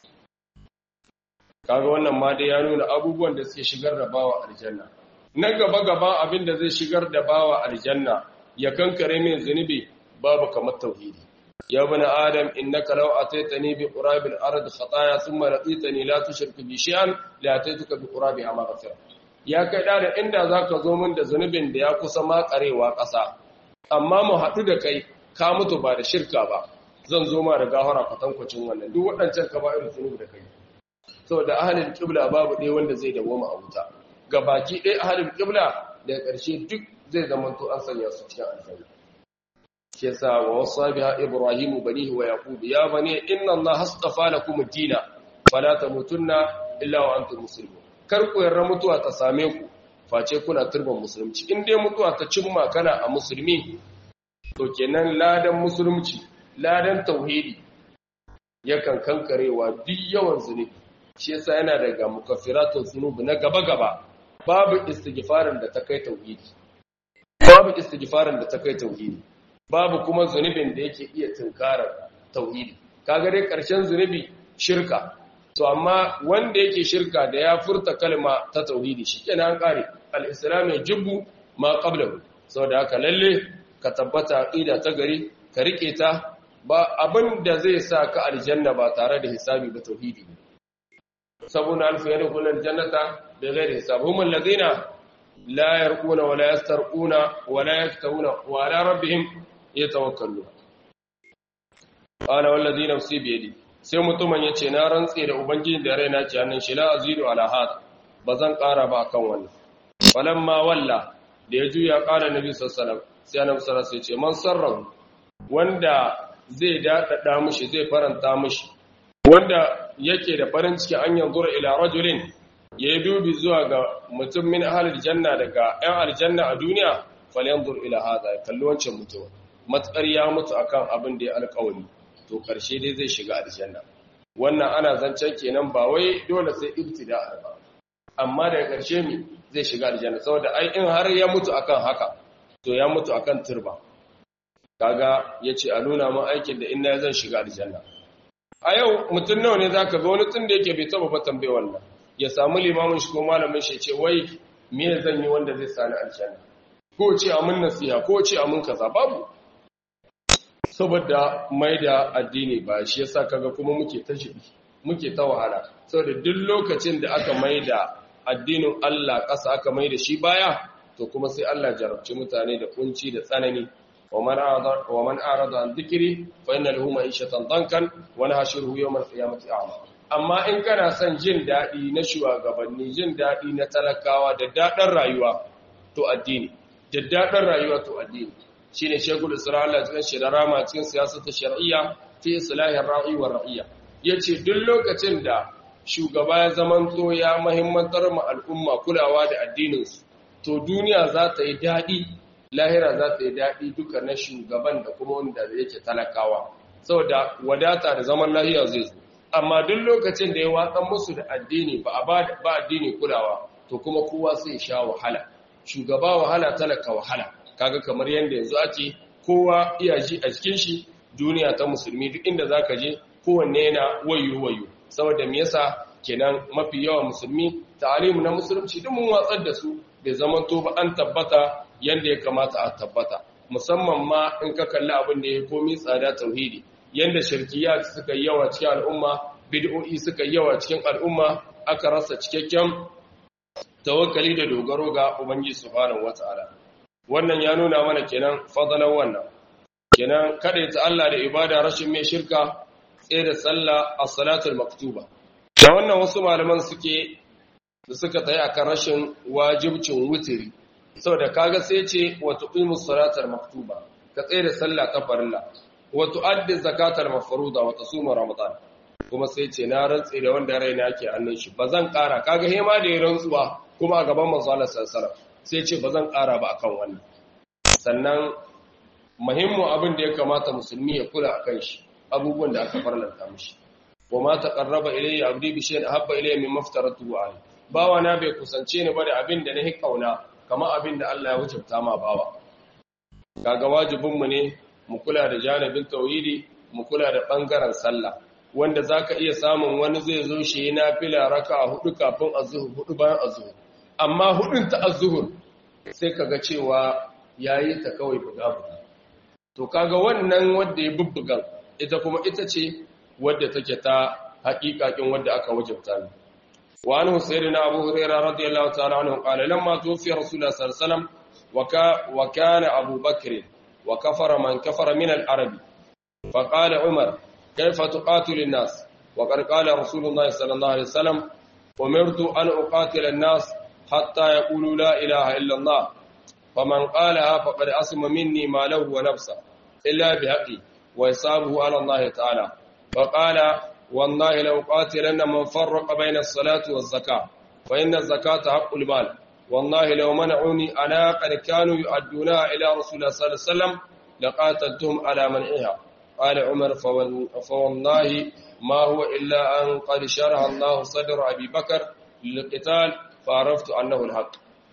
kaga wannan ma dai ya nuna abubuwan da suke shigar da bawa aljanna na gaba gaba abin da zai shigar da bawa aljanna ya kankare min zunubi babu kamar tauhidi ya bani adam innaka law ataitani bi qurabil ard khataya thumma laqitani la tushrik bi shay'an la ataituka bi qurabiha maghfira ya kai da inda zaka zo min da zunubin da ya kusa makarewa ƙasa amma mu haɗu da kai ka mutu ba da shirka ba zan zo ma da gafara kwatankwacin wannan duk waɗancan ka ba irin zunubi da kai saboda ahalin kibla babu ɗaya wanda zai dawoma a wuta ga baki ɗaya ahalin kibla daga ƙarshe duk zai zama to an sanya su cikin aljanna shi yasa wa wasa biha ibrahimu banihi wa yaqub ya bani inna allaha astafa lakum ad-dina fala tamutunna illa wa antum muslimun kar ku yarda mutuwa ta same ku face kuna turban musulunci in dai mutuwa ta cimma kana a musulmi to kenan ladan musulunci ladan tauhidi yakan kankarewa duk yawan zunubi shi yasa yana daga mukaffiratun zunubi na gaba gaba babu istighfarin da ta kai tauhidi babu istighfarin da ta kai tauhidi babu kuma zunubin da yake iya tunkarar tauhidi kaga dai karshen zunubi shirka to amma wanda yake shirka da ya furta kalma ta tauhidi shikenan an kare al-islam yajibu ma qablahu saboda haka lalle ka tabbata aqida ta gari ka rike ta ba abin da zai sa ka aljanna ba tare da hisabi ba tauhidi ne sabuna alfu yadkhul aljannata bighairi hisab hum alladhina la yarquna wa la yastarquna wa la yaktawuna wa ala rabbihim yatawakkalun qala walladhi nafsi bi yadi sai mutumin yace na rantse da ubangiji da raina ke hannun shi la azidu ala had bazan kara ba kan wannan falamma walla da ya juya qala nabi sallallahu alaihi wasallam sai annabi sallallahu alaihi wasallam ce man sarrahu wanda zai daɗaɗa mishi zai faranta mishi wanda yake da farin ciki an yanzura ila rajulin ya yi dubi zuwa ga mutum min ahalar janna daga 'yan aljanna a duniya falyanzur ila hada ya kalli wancan mutum matsar ya mutu akan abin da ya alkawari to karshe dai zai shiga aljanna wannan ana zancen kenan ba wai dole sai ibtida ba amma daga karshe mi zai shiga aljanna saboda ai in har ya mutu akan haka to ya mutu akan turba kaga yace a nuna mun aikin da inna zan shiga aljanna a yau mutum nawa ne zaka ga wani tun da yake bai taba ba tambaye wannan ya samu limamin shi ko malamin shi ce wai me zan yi wanda zai sani aljanna ko ce amin nasiha ko ce amin kaza babu saboda mai da addini ba shi yasa kaga kuma muke ta shibi muke ta wahala saboda duk lokacin da aka mai da addinin Allah ƙasa aka mai da shi baya to kuma sai Allah jarabci mutane da kunci da tsanani wa man arada an dhikri fa inna lahu ma'ishatan dankan wa nahshuruhu yawm al-qiyamati a'ma amma in kana son jin dadi na shugabanni jin dadi na talakawa da dadan rayuwa to addini da dadan rayuwa to addini shine shegul isra'ila cikin shi da rama cikin siyasar ta shar'iyya fi islahin ra'i wa ra'iyya yace duk lokacin da shugaba ya zamanto ya muhimmantar mu al'umma kulawa da addinin su to duniya za ta yi dadi lahira za ta yi dadi duka na shugaban da kuma wanda yake talakawa saboda wadata da zaman lahiya zai zo amma duk lokacin da ya watsan musu da addini ba a ba addini kulawa to kuma kowa sai sha wahala shugaba wahala talaka wahala kaga kamar yadda yanzu ake kowa iya ji a cikin shi duniya ta musulmi duk inda zaka je kowanne yana wayo wayo saboda me yasa kenan mafi yawa musulmi ta'alimu na musulunci duk mun watsar da su bai zaman to ba an tabbata yanda ya kamata a tabbata musamman ma in ka kalli abin da ya komi tsada tauhidi yanda shirkiyat suka yi yawa cikin al'umma bid'o'i suka yi yawa cikin al'umma aka rasa cikakken tawakkali da dogaro ga ubangiji subhanahu wataala wannan ya nuna mana kenan fadalan wannan kenan kada ta Allah da ibada rashin mai shirka tsaye da sallah as-salatul maktuba da wannan wasu malaman suke da suka tayi akan rashin wajibcin wutiri saboda kaga sai ce wa tuqimus salatal maktuba ka tsaye da sallah ta farilla wa tuaddi zakatal mafruḍa wa tasuma ramadan kuma sai ce na rantsi da wanda raina yake hannun shi bazan kara kaga hema da ya rantsuwa kuma a gaban manzo Allah sallallahu alaihi wasallam sai ce ba zan ƙara ba akan wannan sannan muhimmin abin da ya kamata musulmi ya kula akan shi abubuwan da aka farlanta mishi wa ma taqarraba ilayya abdi bi shay'in ahabba ilayya mimma aftaratu alayhi bawa na bai kusance ni ba da abin da nahi kauna kamar abin da Allah ya wajabta ma bawa kaga wajibin mu ne mu kula da janibin tauhidi mu kula da bangaren sallah wanda zaka iya samun wani zai zo shi nafila raka'a hudu kafin azhur hudu bayan azhur amma hudun ta azhur sai kaga cewa yayi ta kawai buga buga to kaga wannan wanda ya bubbugan ita kuma ita ce wadda take ta haƙiƙaƙin wadda aka wajabta ne wa anhu sayyidina abu hurairah radiyallahu ta'ala anhu qala lamma tufiya rasulullah sallallahu alaihi wasallam wa kana abu bakr wa kafara man kafara min al-arabi fa qala umar kayfa tuqatilu an-nas wa qad qala rasulullah sallallahu alaihi wasallam umirtu an uqatila an-nas حتى يقولوا لا إله إلا الله فمن قالها فقد أسم مني ماله ونفسه إلا بحقي ويصابه على الله تعالى فقال والله لو قاتلن من فرق بين الصلاة والزكاة فإن الزكاة حق المال والله لو منعوني أنا قد كانوا يؤدونها إلى رسول الله صلى الله عليه وسلم لقاتلتهم على منعها قال عمر فوالله ما هو إلا أن قد شرح الله صدر أبي بكر للقتال faraftu annahu alhaq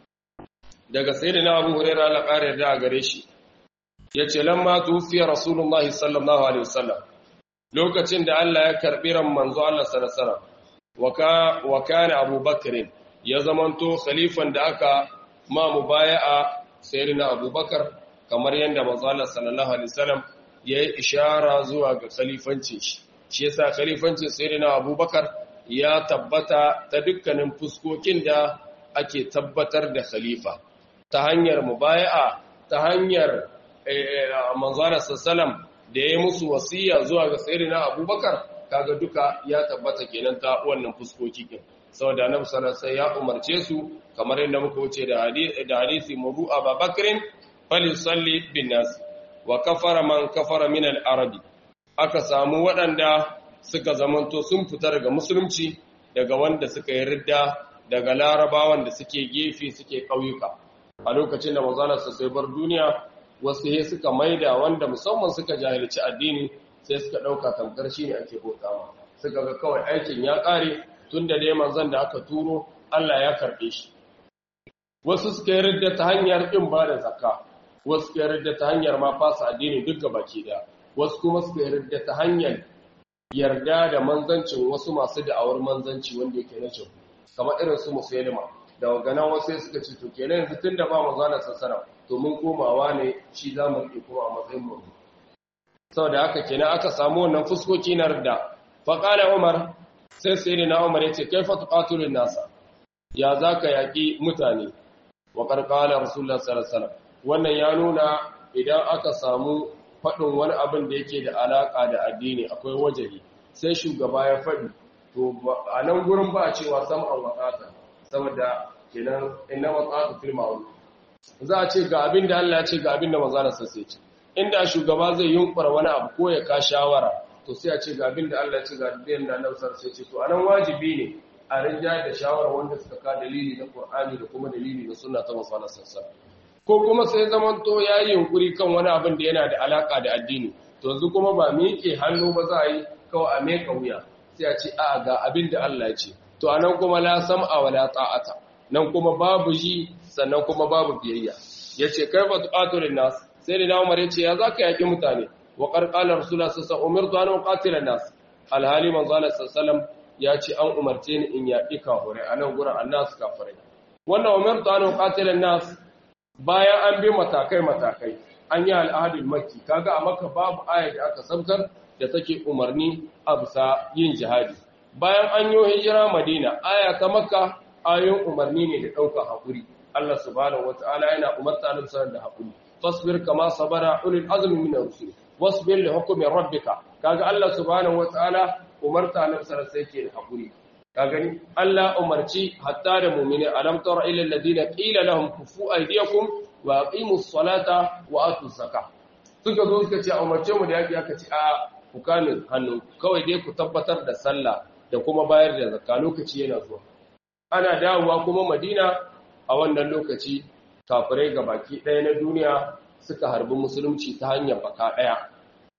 daga sayyidina Abu Hurairah la kare da gare shi yace lamma tufiya rasulullahi sallallahu alaihi wasallam lokacin da Allah ya karbi ran manzo Allah sallallahu alaihi wasallam wa kana Abu Bakr ya zamanto khalifan da aka ma mubaya'a sayyidina Abu Bakar kamar yanda manzo Allah sallallahu alaihi wasallam yayi ishara zuwa ga khalifancin shi shi yasa khalifancin sayyidina Abu Bakar ya tabbata ta dukkanin fuskokin da ake tabbatar da khalifa ta hanyar mubaya'a ta hanyar manzana sallam da ya musu wasiya zuwa ga sayyidina abubakar kaga duka ya tabbata kenan ta wannan fuskoki din saboda annabi sallallahu ya umarce su kamar yadda muka wuce da hadisi da hadisi mubu ababakrin falisalli bin nas wa kafara man kafara min al-arabi aka samu waɗanda suka zamanto sun fita daga musulunci daga wanda suka yi ridda daga larabawan da suke gefe suke ƙauyuka a lokacin da mazalarsa sai bar duniya wasu he suka maida wanda musamman suka jahilci addini sai suka ɗauka tamkar shi ne ake bautawa suka ga kawai aikin ya ƙare tun da dai manzon da aka turo Allah ya karɓe shi wasu suka yi ridda ta hanyar ƙin ba da zakka wasu suka yi ridda ta hanyar ma fasa addini duk ga baki ɗaya wasu kuma suka yi ridda ta hanyar yarda da manzancin wasu masu da'awar manzanci wanda yake na jabu kamar irin su musulma da waganan wasu suka ce to kenan yanzu tun da ba mu zana sassara to mun komawa ne shi za mu riƙe kuma a matsayin mu saboda haka kenan aka samu wannan fuskoki na rida faƙala umar sai sai na umar ya ce kai fa tuqatilun nasa ya zaka yaƙi mutane wa qarqala rasulullah sallallahu alaihi wasallam wannan ya nuna idan aka samu faɗin wani abin da yake da alaƙa da addini akwai wajahi sai shugaba ya faɗi to a nan gurin ba a cewa sam'an waƙata saboda kenan inna waƙata fil ma'ruf za a ce ga abin da Allah ya ce ga abin da manzo Allah sai ce inda shugaba zai yunkura wani abu ko ya ka shawara to sai a ce ga abin da Allah ya ce ga abin da Annabi sai ce to anan wajibi ne a rinja da shawara wanda suka ka dalili na Qur'ani da kuma dalili na sunna ta manzo Allah sallallahu ko kuma sai zamanto ya yi yunkuri kan wani abin da yana da alaka da addini to yanzu kuma ba miƙe hannu ba za a yi kawai a meka wuya sai a ce a ga abin da Allah ce to anan kuma la sam'a wala ta'ata nan kuma babu ji sannan kuma babu biyayya yace kaifa tuqatilun nas sai da Umar yace ya zaka yaki mutane wa qarqala rasulullah sallallahu alaihi wasallam umirtu an uqatila nas alhali manzo Allah sallallahu ya ce an umarce ni in yaki kafirai anan gurin annas kafirai wannan umirtu an uqatila nas bayan an bi matakai-matakai an yi al'adun maki kaga a maka babu ayar da aka sabtar da take umarni a bisa yin jihadi bayan an yi hijira madina aya ta maka ayoyin umarni ne da ɗaukar haƙuri Allah subhanahu wata'ala yana umarta nan sanar da haƙuri fasbir kama sabara ulul azmi min rusul wasbir li hukmi rabbika kaga Allah subhanahu wata'ala umarta nan sanar sai ke da haƙuri ka gani Allah umarci hatta da mu'mini alam tara ila alladhina qila lahum kufu aydiyakum wa aqimus salata wa atuz zakah suka zo suka ce a umarce mu da yaki aka ce a ku kame hannu kawai dai ku tabbatar da sallah da kuma bayar da zakka lokaci yana zuwa ana dawowa kuma Madina a wannan lokaci kafirai baki ɗaya na duniya suka harbi musulunci ta hanyar baka ɗaya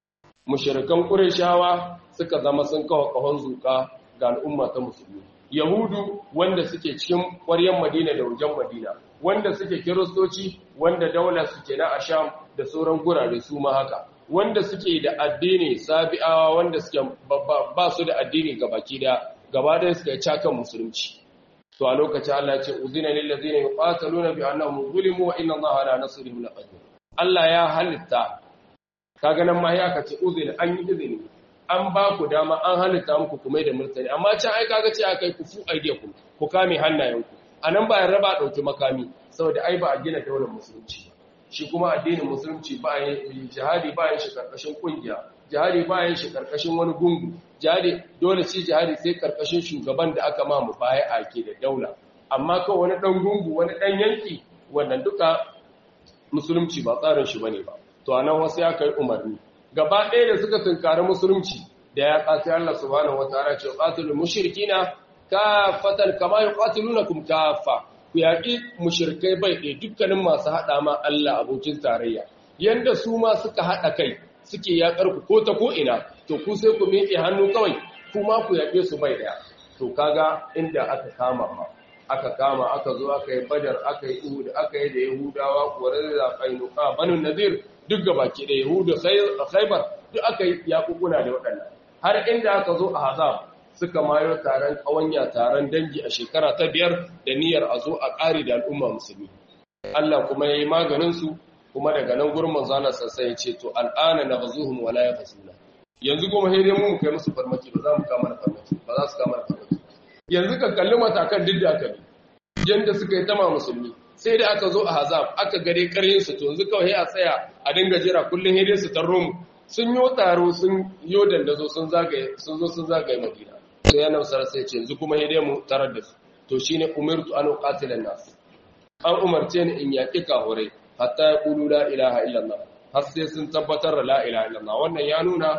mushrikan qurayshawa suka zama sun kawo kahon zuka ga al'umma ta musulmi yahudu wanda suke cikin ƙwaryen madina da wajen madina wanda suke kiristoci wanda daular suke na asham da sauran gurare su ma haka wanda suke da addini sabi'awa wanda suke ba su da addini gabaki da gaba da suka yi cakan musulunci to a lokacin Allah ya ce uzina lil ladina yuqataluna bi annahum zulimu wa inna Allaha ala nasrihim laqadir Allah ya halitta kaga nan ma ya kace uzina an yi izini an ba ku dama an halitta muku kuma da murtani amma can ai kaga ce akai ku fu aidiyakum ku kame hannayenku anan ba ya raba dauki makami saboda ai ba a gina daular musulunci shi kuma addinin musulunci ba yin jihadi ba yin shi karkashin kungiya jihadi ba yin shi karkashin wani gungu jihadi dole shi jihadi sai karkashin shugaban da aka ma mu baya ake da daula amma kawai wani dan gungu wani dan yanki wannan duka musulunci ba tsarin shi bane ba to anan wasu ya kai umarni gaba ɗaya da suka tunkari musulunci da ya ƙasi Allah subhanahu wataala ce qatilul mushrikina kafatan kama yuqatilunakum kafa ku yaƙi mushrikai bai ɗaya dukkanin masu haɗa ma Allah abokin tarayya yanda su ma suka haɗa kai suke yaƙar ku ko ta ko ina to ku sai ku miƙe hannu kawai kuma ku yaƙe su bai ɗaya to kaga inda aka kama ma aka kama aka zo aka yi badar aka yi uhud aka yi da yahudawa kuwarar da kainuka banu nadir duk gabaki da yahudu khaybar duk aka yi yakukuna da waɗannan har inda aka zo a hazab suka mayo taron kawanya taron dangi a shekara ta biyar da niyyar a zo a ƙari da al'umma musulmi Allah kuma ya yi maganinsu kuma daga nan gurin manzana sassa ya ce to al'ana na bazuhun wala ya fasuna yanzu kuma sai dai mu kai musu farmaki ba za mu kama da farmaki ba za su kama da farmaki yanzu ka kalli matakan duk da aka bi yanda suka yi tama musulmi sai da aka zo a hazab aka gare karyin su to yanzu kawai a tsaya a dinga jira kullun hede su tarro mu sun yo taro sun yo dandazo sun zagaye sun zo sun zagaye madina sai yana sar sai ce yanzu kuma hede mu tarar da su to shine umirtu an uqatila nas an umarce ni in yaki kahurai hatta yaqulu la ilaha illallah har sai sun tabbatar da la ilaha illallah wannan ya nuna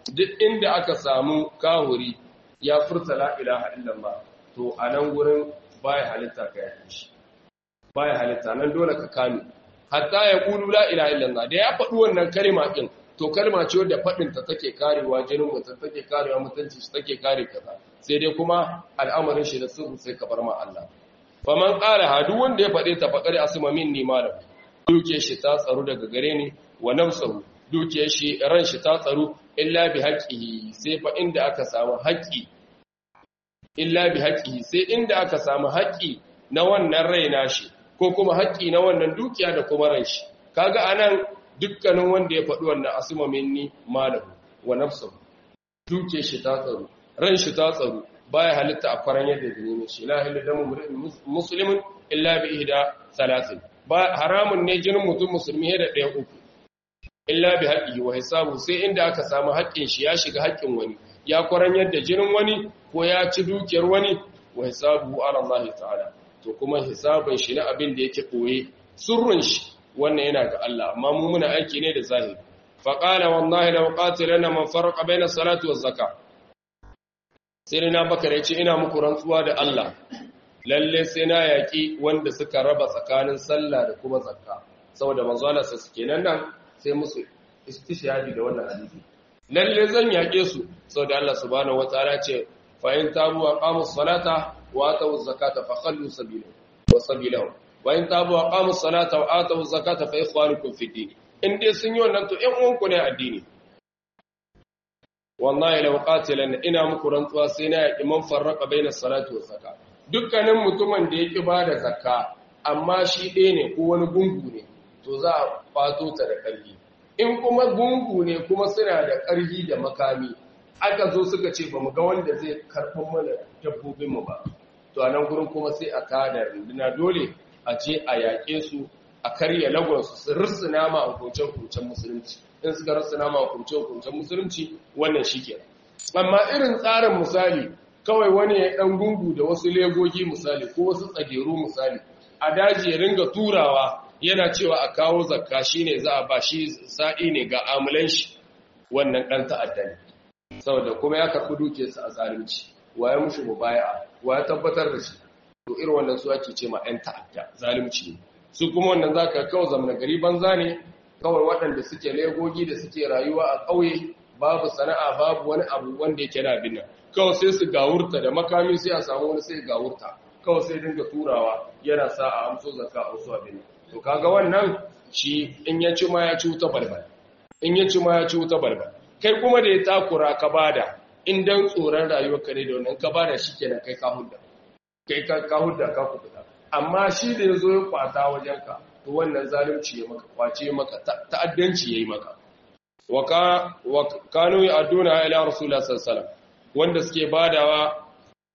duk inda aka samu kahuri ya furta la ilaha illallah to a nan gurin baya halitta ka yake shi baya halitta nan dole ka kame hatta ya kulu la ilaha illallah da ya faɗi wannan kalma din to kalma ce wadda faɗin ta take karewa jinin mutum take karewa mutunci shi take kare kaza sai dai kuma al'amarin shi da sirru sai ka bar ma Allah faman qala ha duk wanda ya faɗe ta faqari asma minni malam duke shi ta tsaro daga gare ni wa nafsuhu duke shi ran shi ta tsaro illa bi haqqihi sai fa inda aka samu haƙƙi illa bi haqqihi sai inda aka samu haƙƙi na wannan rai nashi ko kuma haƙƙi na wannan dukiya da kuma ran shi kaga anan dukkanin wanda ya faɗi wannan asma minni malahu wa nafsuhu duke shi ta tsaro ran shi ta tsaro baya halitta a faran yadda zini shi la ilaha damu muslimin illa bi ihda salatin ba haramun ne jinin mutum musulmi da ɗaya uku illa bi haqqihi wa hisabu sai inda aka samu haƙƙin shi ya shiga haƙƙin wani ya kwaran yadda jinin wani ko ya ci dukiyar wani wa hisabu ala Allah ta'ala to kuma hisabin shi na abin da yake koye sirrin shi wannan yana ga Allah amma mu muna aiki ne da zahiri fa qala wallahi law qatilana man farqa baina salati waz zakah sai na bakar yace ina muku rantsuwa da Allah lalle sai na yaki wanda suka raba tsakanin sallah da kuma zakka saboda manzo Allah sai suke nan nan sai musu istishhadi da wannan hadisi lalle zan yake su saboda Allah subhanahu wataala ce fa in tabu wa qamus salata wa atu zakata fa khallu sabila wa sabilahum wa in tabu wa qamus salata wa atu zakata fa ikhwanukum fi din in dai sun yi wannan to ƴan uwanku ne addini wallahi law qatilan ina muku rantsuwa sai na yaki man farraqa baina salati wa zakat dukkanin mutumin da yake bada zakka amma shi ɗaya ne ko wani gungu ne to za a fato ta da ƙarfi in kuma gungu ne kuma suna da ƙarfi da makami aka zo suka ce ba mu ga wanda zai karɓar mana dabbobinmu ba to a nan gurin kuma sai a kada runduna dole a je a yaƙe su a karya lagonsu su rissuna ma hukuncen musulunci in suka rissuna ma hukuncen musulunci wannan shi ke amma irin tsarin misali kawai wani ya ɗan gungu da wasu legogi misali ko wasu tsageru misali a daji ya ringa turawa yana cewa a kawo zakka shine za a ba shi sa'i ne ga amulan shi wannan ɗan ta'adda ne saboda kuma ya karɓi dukiyarsa a zalunci waye mushi mubaya'a waye tabbatar da shi to irin wannan su ake ce ma ɗan ta'adda zalunci ne su kuma wannan zaka kawo zamana gari banza ne kawai waɗanda suke legogi da suke rayuwa a ƙauye babu sana'a babu wani abu wanda yake na binna kawai sai su gawurta da makami sai a samu wani sai gawurta kawai sai dinga turawa yana sa a amso zakka a wasu abin to kaga wannan shi in ya ci ma ya ci wuta balbal in ya ci ma ya ci wuta balbal kai kuma da ya takura ka bada in dan tsoron rayuwarka ne da wannan ka bada shikenan kai ka hudda kai ka ka hudda ka kubuta amma shi da yazo ya kwata wajenka to wannan zalunci ya maka kwace maka ta'addanci yayi maka wa ka wa kanu ya'duna ila rasulullah sallallahu alaihi wasallam wanda suke badawa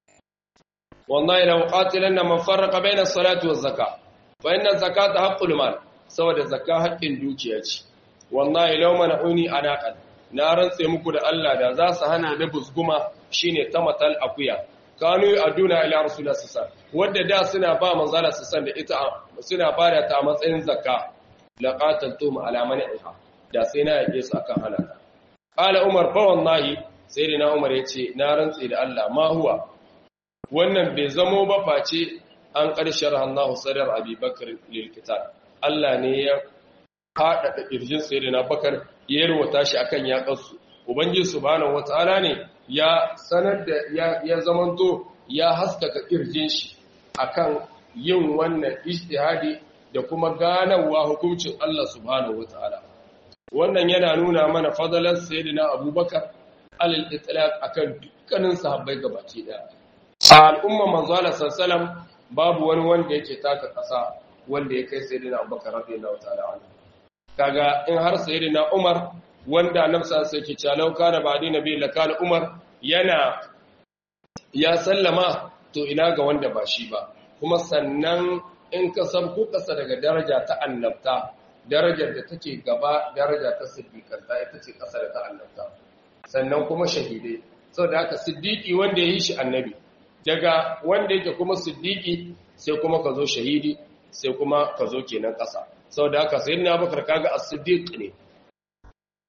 wallahi law qatilanna man farraqa bayna as-salati waz-zakah fa inna az-zakata haqqul mal saboda zakka haƙƙin dukiya ce wallahi law mana'uni anaqan na rantse muku da Allah da za su hana da busguma shine tamatal akuya kanu aduna ila rasulullah sallallahu alaihi wanda da suna ba manzala sallallahu da ita suna bada ta a matsayin zakka laqatantum ala mani'iha da sai na yake su akan hana qala umar fa wallahi sayyidina umar yace na rantse da Allah ma huwa wannan bai zamo ba face an ƙarshar hannu sadar abubakar lilkitar Allah ne ya faɗaɗa ƙirjin sai na bakar ya yarwata shi akan yaƙarsu ubangiji subhanahu wataala ne ya sanar da ya zamanto ya haskaka ƙirjin shi akan yin wannan ijtihadi da kuma ganawa hukuncin Allah subhanahu wataala wannan yana nuna mana fadalar sayyidina abubakar alal itlaq akan dukkanin sahabbai gabaki daya a al'umma manzo Allah sallallahu babu wani wanda yake taka ƙasa wanda ya kai sayyidina Abubakar radiyallahu ta'ala anhu kaga in har sayyidina Umar wanda nafsa sai ke cewa lau kana ba'di nabi la kana Umar yana ya sallama to ina ga wanda ba shi ba kuma sannan in ka sabko kasa daga daraja ta annabta darajar da take gaba daraja ta siddiqanta ita ce kasa da ta annabta sannan kuma shahidai saboda haka siddiqi wanda ya yi shi annabi daga wanda yake kuma siddiqi sai kuma ka zo shahidi sai kuma ka zo kenan ƙasa saboda haka sayyidina Abubakar kaga as-siddiq ne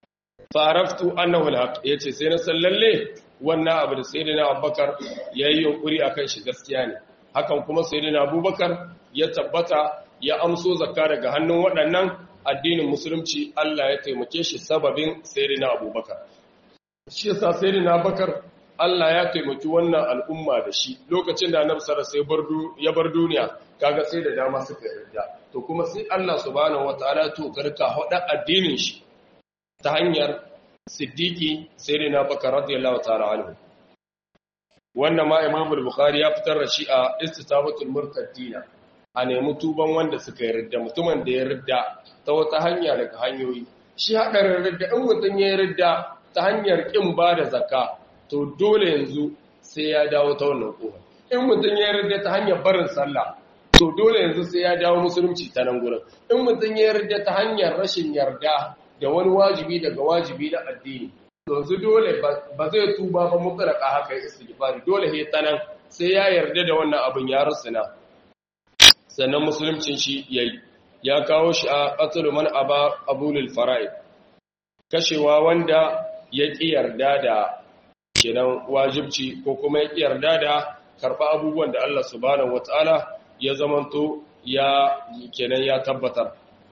faraftu annahu alhaq yace sai na san lalle wannan abu da sayyidina abubakar yayi yunkuri akan shi gaskiya ne hakan kuma sayyidina abubakar ya tabbata ya amso zakka daga hannun waɗannan addinin musulunci Allah ya taimake shi sababin sayyidina abubakar shi yasa sayyidina abubakar Allah ya taimaki wannan al'umma da shi lokacin da annabi sallallahu alaihi ya bar duniya kaga sai da dama suka yarda to kuma sai Allah subhanahu wataala to karka hada addinin shi ta hanyar siddiqi sayyidina bakar radiyallahu ta'ala anhu wannan ma imam al-bukhari ya fitar da shi a istitabatul murtaddina a nemi tuban wanda suka yarda mutumin da ya yarda ta wata hanya daga hanyoyi shi hadarin yarda in mutum ya yarda ta hanyar kin ba da zakka to dole yanzu sai ya dawo ta wannan kofa in mutum ya yarda ta hanyar barin sallah to dole yanzu sai ya dawo musulunci ta nan gurin in mutum ya yarda ta hanyar rashin yarda da wani wajibi daga wajibi na addini to yanzu dole ba zai tuba ba mutlaka haka ya istighfari dole he ta nan sai ya yarda da wannan abin ya rusuna sannan musuluncin shi yayi ya kawo shi a qatlu man aba abulul fara'id kashewa wanda ya ƙi yarda da kenan wajibci ko kuma ya ƙi yarda da karɓa abubuwan da Allah subhanahu wataala ya zamanto ya kenan ya tabbatar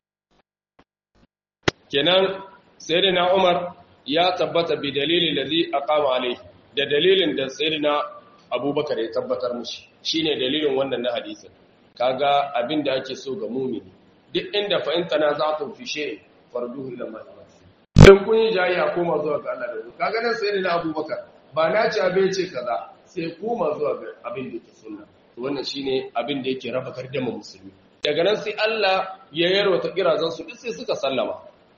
kenan sayyidina Umar ya tabbata bi dalilin ladhi aqama alai da dalilin da sayyidina Abubakar ya tabbatar mishi shine dalilin wannan na hadisin kaga abin da ake so ga mumini duk inda fa in tanaza'tum fi shay'in farduhu ila Allah in kun yi jayya koma zuwa ga Allah da kaga nan sayyidina Abubakar ba na ci abin ce kaza sai koma zuwa ga abin da ke sunna to wannan shine abin da yake raba gardama musulmi daga nan sai Allah ya yarwata kirazan su duk sai suka sallama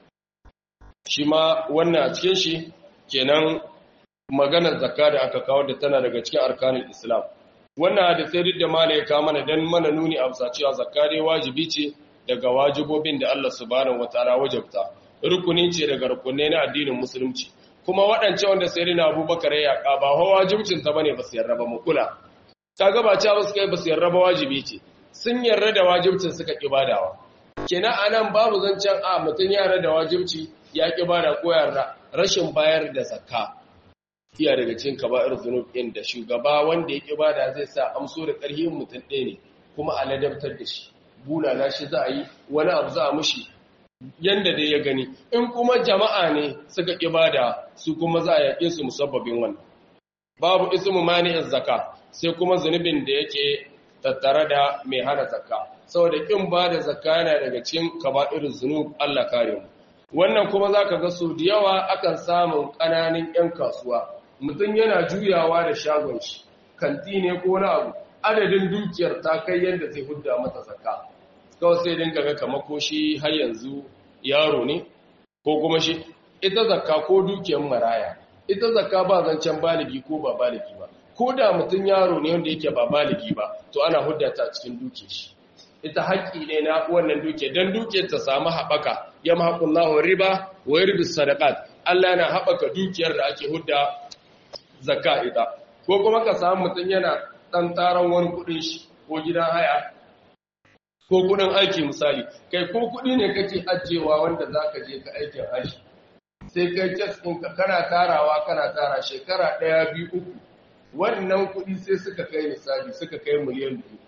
shi ma wannan a cikin shi kenan maganar zakka da aka kawo da tana daga cikin arkanin Islam wannan hadisi duk da mala ya kawo mana dan mana nuni a bisa cewa zakka dai wajibi ce daga wajibobin da Allah subhanahu wataala wajabta rukuni ce daga rukunai na addinin musulunci kuma waɗance wanda sai rina abubakar ya yaƙa ba hawa wajibcin ta bane ba su yarda ba mu kula ta gaba cewa su kai ba su yarda ba wajibi ce sun yarda da wajibcin suka ƙi badawa kenan anan babu zancen a mutum ya yarda da wajibci ya ƙi bada ko yarda rashin bayar da zakka iya daga cikin kaba'ir zunub ɗin da shugaba wanda ya ƙi bada zai sa amso da ƙarfin mutum ɗaya ne kuma a ladabtar da shi bulala shi za a yi wani abu za a mushi yanda dai ya gani in kuma jama'a ne suka ibada su kuma za a yaƙe su musabbabin wannan babu ismu mani'in zakka sai kuma zunubin da yake tattare da mai hana zakka saboda kin ba da zakka yana daga cikin kaba'irul zunub Allah kare mu wannan kuma zaka ga su da yawa akan samun ƙananan ƴan kasuwa mutum yana juyawa da shagon shi kanti ne ko na abu adadin dukiyar ta kai yanda zai hudda mata zakka kawai sai dinga ga kama ko shi har yanzu yaro ne ko kuma shi ita zakka ko dukiyar maraya ita zakka ba zancen baligi ko ba baligi ba ko da mutum yaro ne wanda yake ba baligi ba to ana huddata cikin duke shi ita haƙƙi ne na wannan duke don duke ta samu haɓaka ya mahaƙullahu riba wa yarbi sadaqat Allah yana haɓaka dukiyar da ake hudda zakka ita ko kuma ka samu mutum yana ɗan taron wani kuɗin shi ko gidan haya ko kudin aiki misali kai ko kudi ne kake ajiyewa wanda zaka je ka aikin haji sai kai kes din ka kana tarawa kana tara shekara ɗaya biyu uku wannan kudi sai suka kai misali suka kai miliyan biyu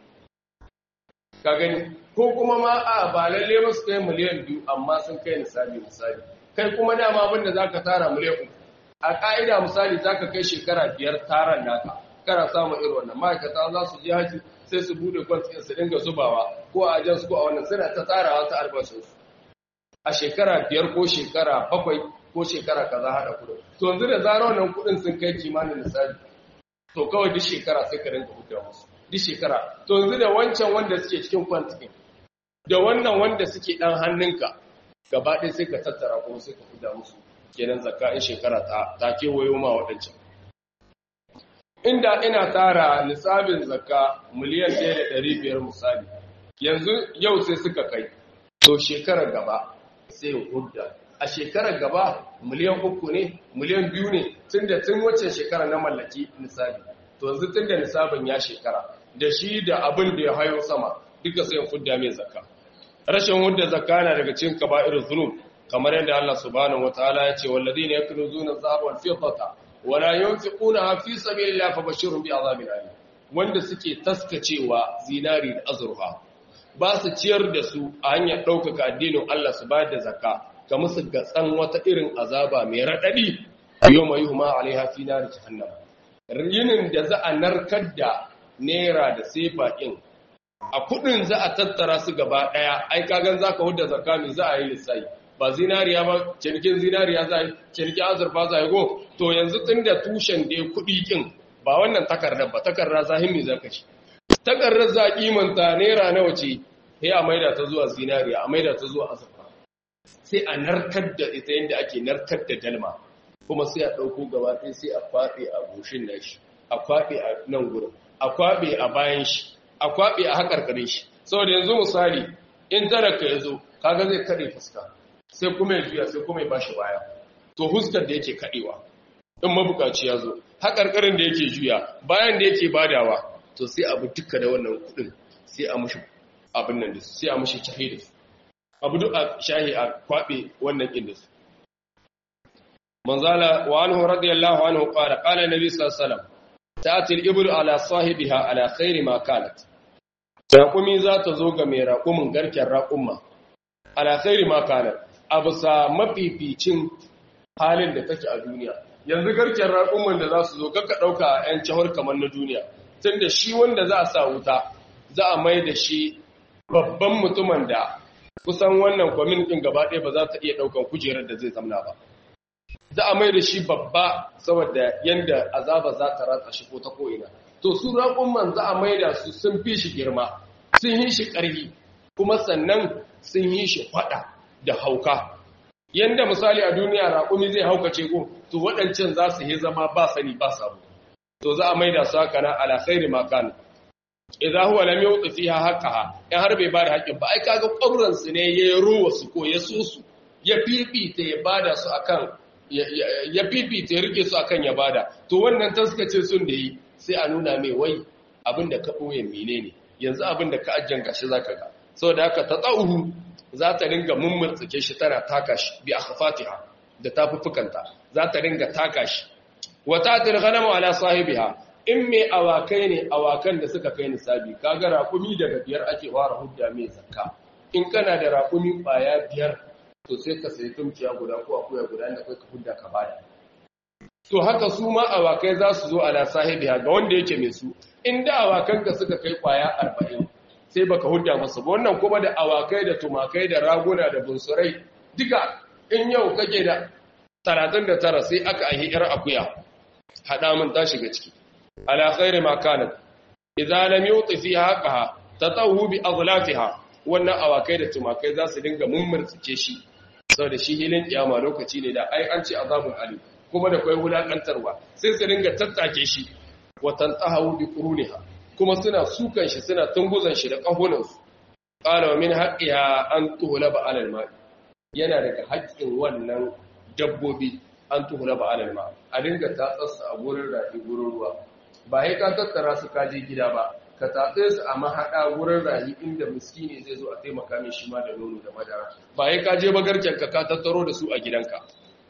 ka gani ko kuma ma a ba lalle ba su kai miliyan biyu amma sun kai misali misali kai kuma dama abin da zaka tara miliyan uku a ka'ida misali zaka kai shekara biyar taran naka kana samun irin wannan ma'aikata za su je haji sai su bude kwantin su dinga zubawa ko a ajansu ko a wannan suna ta tsarawa ta albashinsu a shekara biyar ko shekara bakwai ko shekara kaza hada kudin to yanzu da zara wannan kudin sun kai kimanin misali to kawai duk shekara sai ka dinga huta musu duk shekara to yanzu da wancan wanda suke cikin kwantin da wannan wanda suke dan hannunka gaba ɗaya sai ka tattara kuma sai ka huta musu kenan zakka in shekara ta ta kewayo ma waɗancan inda ina tara nisabin zakka miliyan 1.500 misali yanzu yau sai suka kai to shekarar gaba sai hudda a shekarar gaba miliyan uku ne miliyan biyu ne tun da tun wacce shekara na mallaki nisabi to yanzu tun da nisabin ya shekara da shi da abin da ya hayo sama duka sai hudda mai zakka rashin hudda zakka na daga cikin kaba'ir zunub kamar yadda Allah subhanahu wataala ya ce walladina yakunuzuna adh-dhahaba wal fiddata wala yunfiquna fi sabilillahi fabashshirhum bi'adhabin alim wanda suke taskacewa zinari da azurfa ba su ciyar da su a hanyar ɗaukaka addinin Allah su bayar da zakka ga musu gatsan wata irin azaba mai raɗaɗi yau mai huma alaiha fi nari jahannam yinin da za a narkar da naira da sefa ɗin a kuɗin za a tattara su gaba ɗaya ai kagan za ka hudda zakka mai za a yi lissayi ba zinariya ba cinikin zinariya za a yi cinikin azurfa za a yi go to yanzu tun da tushen da ya kuɗi ƙin ba wannan takardar ba takardar zahimi za ka ci takardar za a kimanta naira nawa ce sai a maida ta zuwa zinariya a maida ta zuwa azurfa sai a narkar da ita yadda ake narkar da dalma kuma sai a ɗauko gaba ɗaya sai a kwaɓe a goshin nashi a kwaɓe a nan gurin a kwaɓe a bayan shi a kwaɓe a haƙarƙarin shi saboda yanzu misali in talaka ya zo kaga zai kaɗe fuska sai kuma ya juya sai kuma ya bashi baya to huskar da yake kaɗewa in mabukaci ya zo haƙarƙarin da yake juya bayan da yake badawa to sai abu duka da wannan kuɗin sai a mushi abin nan da su sai a mushi shahi da su abu duk a shahi a kwaɓe wannan ƙin da su manzala wa anhu radiyallahu anhu qala qala nabi sallallahu alaihi wasallam ta'ti al-ibl ala sahibiha ala khairi ma kanat raqumi za ta zo ga mai raqumin garken raqumma ala khairi ma kanat abu sa mafificin halin da take a duniya yanzu garken raƙumman da za su zo kaka ɗauka a 'yan cihar kamar na duniya tun da shi wanda za a sa wuta za a mai da shi babban mutumin da kusan wannan kwamin ɗin gaba ɗaya ba za ta iya ɗaukan kujerar da zai zamna ba za a mai da shi babba saboda yadda azaba za ta ratsa shi ko ta ko'ina to su raƙumman za a mai da su sun fi shi girma sun yi shi ƙarfi kuma sannan sun yi shi faɗa da hauka yanda misali a duniya raƙumi zai haukace ko to waɗancan za su yi zama ba sani ba sabu to za a maida su haka na ala khairi ma kan idza huwa lam yuti fiha haqqaha in har bai bada haƙƙin ba ai kaga ƙwabran su ne ya ruwa su ko ya so su ya fifita ya bada su akan ya fifita ya rike su akan ya bada to wannan taskace sun da yi sai a nuna mai wai abin da ka ɓoye menene yanzu abin da ka ajjan gashi zaka ga saboda haka ta tsauhu za ta ringa mummurtsike shi tana taka shi bi akhfatiha da tafuffukanta za ta ringa taka shi wa tatil ghanamu ala sahibiha in me awakai ne awakan da suka kai nisabi kaga raƙumi daga biyar ake fara hudda mai zakka in kana da raƙumi baya biyar to sai ka sayi tumciya guda ko akuya guda da kai ka hudda ka bada to haka su ma awakai za su zo ala sahibiha ga wanda yake mai su inda awakanka suka kai kwaya arba'in sai baka hudda masa ba wannan kuma da awakai da tumakai da raguna da bunsurai duka in yau kake da 39 sai aka ahi yar akuya hada mun ta shiga ciki ala khairi ma kanat idza lam yuti fiha haqqaha tatawu bi aghlafiha wannan awakai da tumakai za su dinga mummurtsuke shi saboda shi hilin kiyama lokaci ne da ai an ce azabul alim kuma da kai wulakantarwa sai su dinga tattake shi wa tantahu bi quruniha kuma suna sukan shi suna tunguzan shi da ƙahunansu ƙala wa min haƙiya an tuhula ba alal ma'i yana daga haƙƙin wannan dabbobi an tuhula ba alal ma'i a dinga tatsarsu a gurin rafi gurin ruwa ba ya ka tattara su kaje gida ba ka tatse su a mahaɗa gurin rahi inda miskini zai zo a taimaka min shi ma da nono da madara ba ya ka je bagarken ka ka tattaro da su a gidanka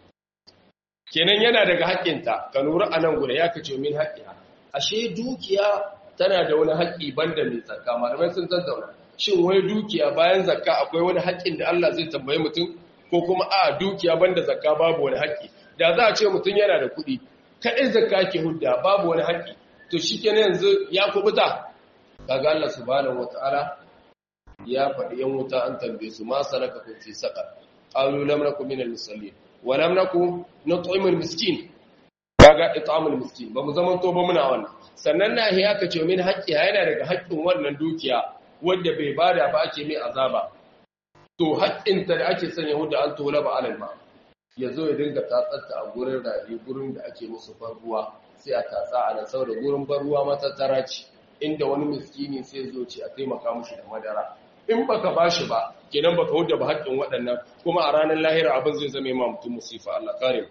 kenan yana daga haƙƙinta ka lura a nan guda ya kace min haƙƙiya ashe dukiya tana da wani haƙƙi banda mai zakka malamai sun tattauna shin wai dukiya bayan zakka akwai wani haƙƙin da Allah zai tambaye mutum ko kuma a dukiya banda zakka babu wani haƙƙi da za a ce mutum yana da kuɗi kaɗai zakka ke hudda babu wani haƙƙi to shikenan yanzu ya kubuta kaga Allah subhanahu wataala ya faɗi yan wuta an tambaye su ma salaka kun fi saqar qalu lam nakum minal musallin wa lam nakum nut'imul miskin kaga it'amul miskin ba mu zaman to ba muna wannan sannan na ya ka ce min haƙƙi yana daga haƙƙin wannan dukiya wanda bai bada ba ake mai azaba to haƙƙin ta da ake sanya huda an tola ba alal ma yazo ya dinga tatsatta a gurin rafi gurin da ake musu ruwa sai a tatsa a nan saboda gurin ruwa matattara ce inda wani miskini sai zo ce a taimaka mushi da madara in baka bashi ba kenan baka huda ba haƙƙin waɗannan kuma a ranar lahira abin zai zame ma mutum musifa Allah kare mu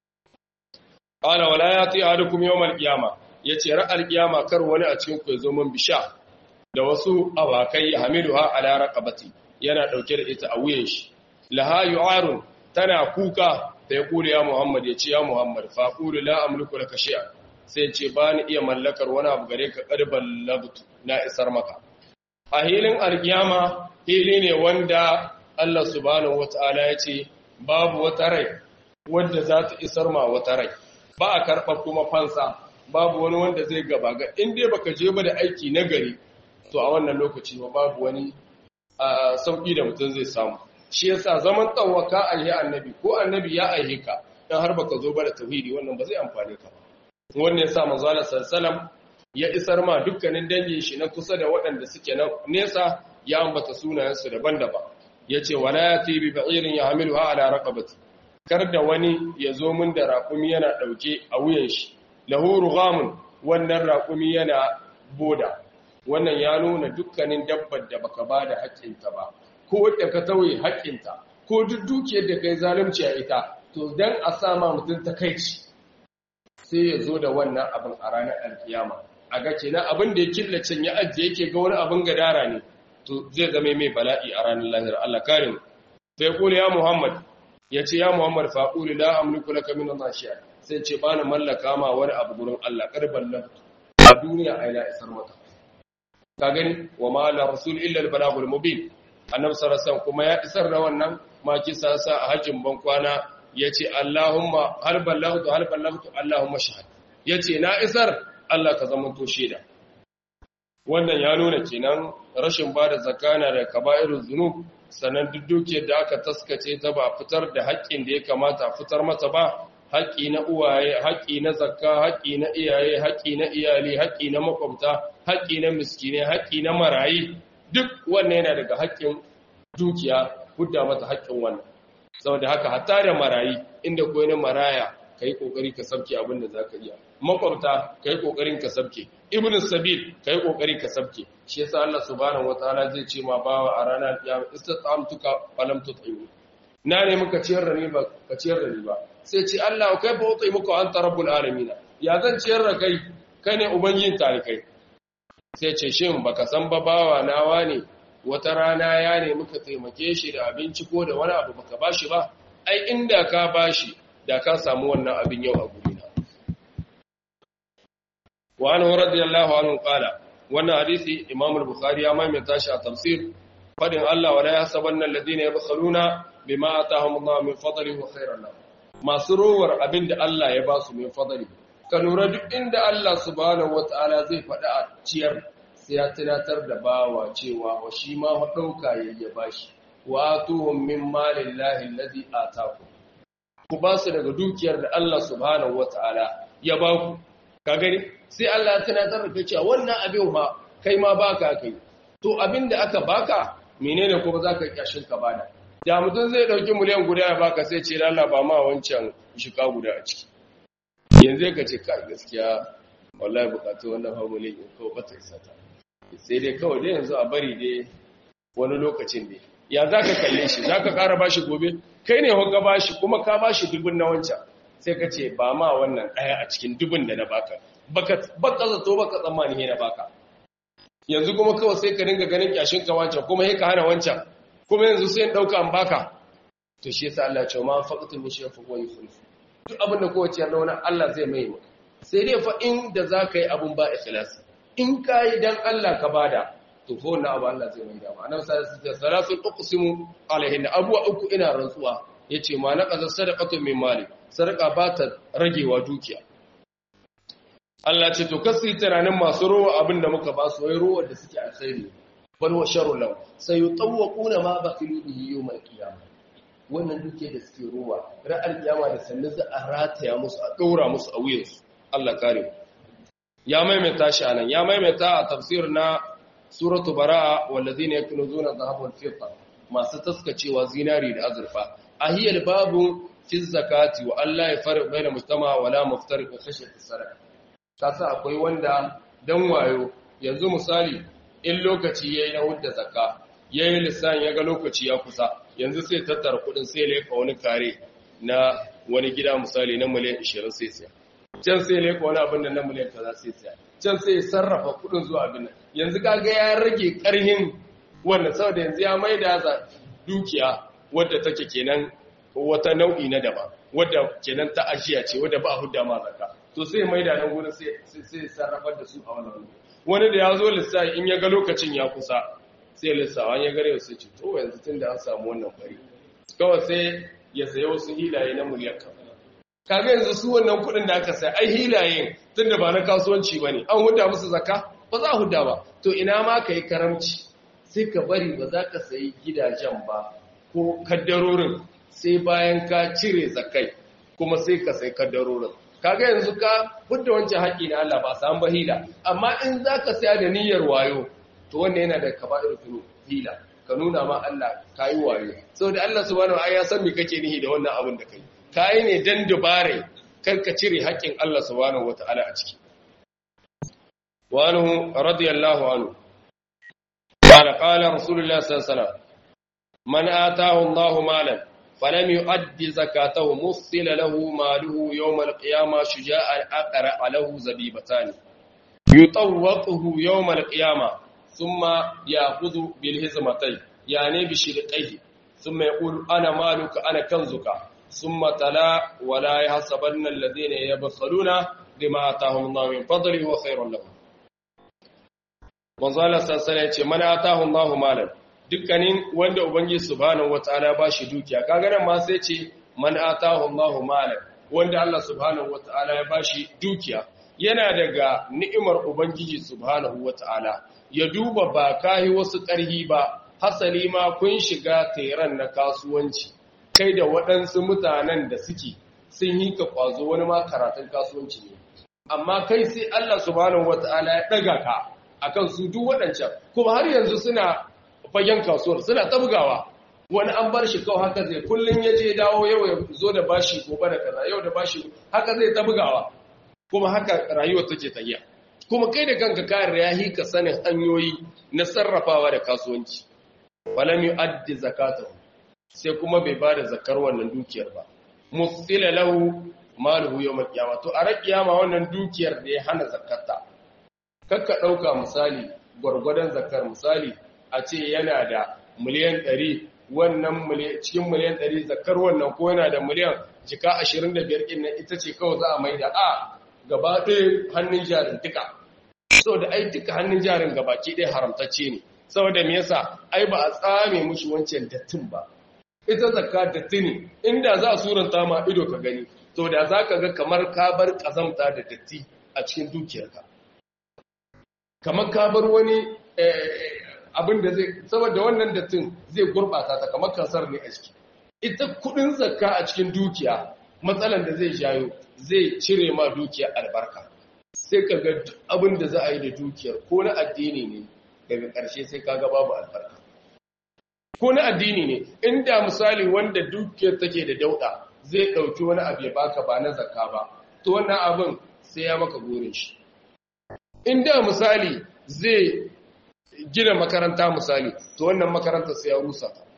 qala wala yati ahadukum yawmal qiyamah yace ra'al qiyama kar wani a cikin ku yazo man bisha da wasu awakai hamiluha ala raqabati yana dauke da ita a wuyan shi laha yu'arun tana kuka da ya kula ya Muhammad ya ce ya Muhammad fa qulu la amliku laka shay'a sai ce ba ni iya mallakar wani abu gare ka qarban labtu na isar maka a hilin alkiyama hili ne wanda Allah subhanahu wataala ya ce babu wata rai wanda za ta isar ma wata rai ba a karɓa kuma fansa babu wani wanda zai gaba ga in dai baka je ba da aiki na gari to a wannan lokaci ba babu wani sauki da mutum zai samu shi yasa zaman tsawaka a yi annabi ko annabi ya aihe ka dan har baka zo ba da tauhidi wannan ba zai amfane ka ba wannan yasa manzo Allah sallallahu ya isar ma dukkanin dangin shi na kusa da waɗanda suke na nesa ya ambata sunayensu daban-daban yace wala yati bi ba'irin yahmiluha ala raqabati kar da wani ya zo min da raƙumi yana ɗauke a wuyan shi lahu rughamun wannan raƙumi yana boda wannan ya nuna dukkanin dabbar da baka ba da haƙƙinta ba ko da ka tauye haƙƙinta ko duk dukiyar da kai zalunci a ita to dan a sama mutum takaici sai ya zo da wannan abin a ranar alkiyama a ga kenan abin da ya killace ya ajiye yake ga wani abin gadara ne to zai zama mai bala'i a ranar lahira Allah kare mu sai kula ya Muhammad ya ce ya Muhammad faquli la amliku laka min Allah shay'a sai ce bani mallaka ma wani abu gurin Allah karban nan a duniya ai la isar maka ka gani wa ma la rasul illa al balagul mubin annabi sallallahu kuma ya isar da wannan ma kisa sa a hajjin ban kwana yace Allahumma hal ballaghtu hal ballaghtu Allahumma shahad yace na isar Allah ka zama to shaida wannan ya nuna kenan rashin bada zakana da kaba'irul zunub sannan duk dukiyar da aka taskace ta ba fitar da haƙƙin da ya kamata fitar mata ba haƙƙi na uwaye haƙƙi na zakka haƙƙi na iyaye haƙƙi na iyali haƙƙi na makwabta haƙƙi na miskine haƙƙi na marayi duk wannan yana daga haƙƙin dukiya hudda mata haƙƙin wannan saboda haka hatta da marayi inda koyi na maraya kai kokari ka sabke abin da zaka iya makwabta kai kokarin ka sabke ibnu sabil kai kokari ka sabke shi yasa Allah subhanahu wataala zai ce ma bawa a ranar kiyama istata'amtuka falam tut'imu na ne muka ciyar da ni ba ka ciyar da ni ba sai ce Allah kai ba utai muka anta rabbul alamin ya zan ciyar da kai kai ne ubangijin talikai sai ce shin baka san ba bawa nawa ne wata rana ya ne muka taimake shi da abinci ko da wani abu baka bashi ba ai inda ka bashi da ka samu wannan abin yau a gurina wa anhu radiyallahu anhu qala wannan hadisi imam al-bukhari ya maimaita shi a tafsir fadin Allah wa la yahsabanna alladhina yabkhaluna bima atahum Allah min fadlihi wa khairan lahum masu rowar abin da Allah ya ba su min fadli ka lura duk inda Allah subhanahu wataala zai faɗa a ciyar sai ya tunatar da bawa cewa wa shi ma ɗauka ya bashi wa tuhum min malillahi alladhi ataku ku ba su daga dukiyar da Allah subhanahu wataala ya ba ku ka gani sai Allah ya tunatar da cewa wannan abin ma kai ma baka kai to abin da aka baka menene kuma zaka kyashin ka bada da mutum zai dauki miliyan guda ya baka sai ce Allah ba ma wancan shika guda a ciki yanzu ka ce kai gaskiya wallahi bukatu wannan fa miliyan ko ba ta isa ta sai dai kawai dai yanzu a bari dai wani lokacin ne ya zaka kalle shi zaka ƙara bashi gobe kai ne hukka bashi kuma ka bashi dubun na wancan sai ka ce ba ma wannan ɗaya a cikin dubun da na baka baka baka zato baka tsammani ne na baka yanzu kuma kawai sai ka dinga ganin kyashin ka wancan kuma sai ka hana wancan kuma yanzu sai in dauka an baka to shi yasa Allah ya ce ma faqatul mushrifu wa yukhlifu duk abin da kowace yarda wani Allah zai mai maka sai dai fa inda zaka yi abun ba ikhlas in kai dan Allah ka bada to fa wannan abu Allah zai mai dama annabi sallallahu alaihi wasallam salasul uqsimu alaihin abuwa uku ina rantsuwa yace ma naqaza sadaqatu min mali sadaqa ba ta ragewa dukiya Allah ce to kasu tunanin masu rowa abin da muka ba su wai rowa da suke alkhairi bal wa sharru law sayutawquna ma baqilu bihi yawm al-qiyamah wannan duke da suke rowa ra'al kiyama da sannan za a rataya musu a daura musu a wuyansu Allah kare ya maimaita shi anan ya maimaita a tafsir na suratu baraa wallazina yakunuzuna dhahaba wal fidda masu taskacewa zinari da azurfa ahiyal babu fi zakati wa Allah ya farq baina mujtama wala muftariq khashyat as-sadaqa kasa akwai wanda dan wayo yanzu misali in lokaci yayi na hudda zakka yayi lissan yaga lokaci ya kusa yanzu sai tattara kudin sai leka wani kare na wani gida misali na miliyan 20 sai sai can sai leka wani abin da na miliyan kaza sai sai can sai sarrafa kudin zuwa abin nan yanzu kaga ya rage karhin wannan saboda yanzu ya maida za dukiya wadda take kenan wata nau'i na daba wadda kenan ta ajiya ce wadda ba a hudda ma zakka to sai mai da nan gurin sai sai sarrafar da su a wannan wani da ya zo lissafi in ya ga lokacin ya kusa sai lissawa ya gare su ce to yanzu tun da an samu wannan bari kawai sai ya sayo wasu hilaye na miliyan kan kaga yanzu su wannan kuɗin da aka sai ai hilayen tun da ba na kasuwanci ba ne an hudda musu zakka ba za a hudda ba to ina ma ka yi karamci sai ka bari ba za ka sayi gidajen ba ko kaddarorin sai bayan ka cire zakai kuma sai ka sai kaddarorin kaga yanzu ka hudda wancan haƙi na Allah ba samu ba hila amma in za ka saya da niyyar wayo to wanda yana da kaba'ir tunu hila ka nuna ma Allah ka yi wayo saboda Allah subhanahu wa ya san me kake nihi da wannan abin da kai kai ne dan dubare kar ka cire haƙin Allah subhanahu wataala a ciki wa anhu radiyallahu anhu قال قال رسول الله صلى الله عليه وسلم من آتاه الله مالا فلم يؤد زكاته مثل له ماله يوم القيامة شجاعا أقرأ له زبيبتان يطوقه يوم القيامة ثم يأخذ بالهزمتين يعني بشرقيه ثم يقول أنا مالك أنا كنزك ثم تلا ولا يحسبن الذين يبخلون بما آتاهم الله من فضله وخير لهم manzo Allah sassana ya ce mana atahu Allahu malan dukkanin wanda ubangiji subhanahu wataala ba shi dukiya kaga nan ma sai ce man atahu Allahu malan wanda Allah subhanahu wataala ya ba shi dukiya yana daga ni'imar ubangiji subhanahu wataala ya duba ba kai wasu ƙarhi ba hasali ma kun shiga teran na kasuwanci kai da waɗansu mutanen da suke sun yi ka kwazo wani ma karatun kasuwanci ne amma kai sai Allah subhanahu wataala ya daga ka akan su duk waɗancan kuma har yanzu suna fagen kasuwar suna tabgawa wani an bar shi kawai haka zai kullun ya je dawo yau ya zo da bashi gobe da kaza yau da bashi haka zai tabgawa kuma haka rayuwar take tafiya kuma kai da kanka kayan yahi ka sanin hanyoyi na sarrafawa da kasuwanci walam yu'addi zakatahu sai kuma bai bada zakar wannan dukiyar ba musila lahu maluhu yawm al-qiyamah to a rakiyama wannan dukiyar da ya hana zakata kakka ɗauka misali gwargwadon zakar misali a ce yana da miliyan ɗari wannan cikin miliyan ɗari zakar wannan ko yana da miliyan jika ashirin da biyar ɗin ita ce kawai za a mai da a gaba ɗaya hannun jarin duka saboda ai duka hannun jarin gabaki ɗaya haramtacce ne saboda me yasa ai ba a tsame mushi wancan dattin ba ita zakka datti ne inda za a suranta ma ido ka gani to da za ka ga kamar ka bar ƙazamta da datti a cikin dukiyarka kamar ka bar wani abin da zai saboda wannan dattin zai gurbata ta kamar kansar ne a ciki ita kudin zakka a cikin dukiya matsalan da zai jayo zai cire ma dukiya albarka sai ka ga abin da za a yi da dukiyar ko na addini ne daga ƙarshe sai ka ga babu albarka ko na addini ne inda misali wanda dukiyar take da dauda zai ɗauki wani abu ya baka ba na zakka ba to wannan abin sai ya maka gurin shi inda misali zai gina makaranta misali to wannan makaranta sai ya rusa ta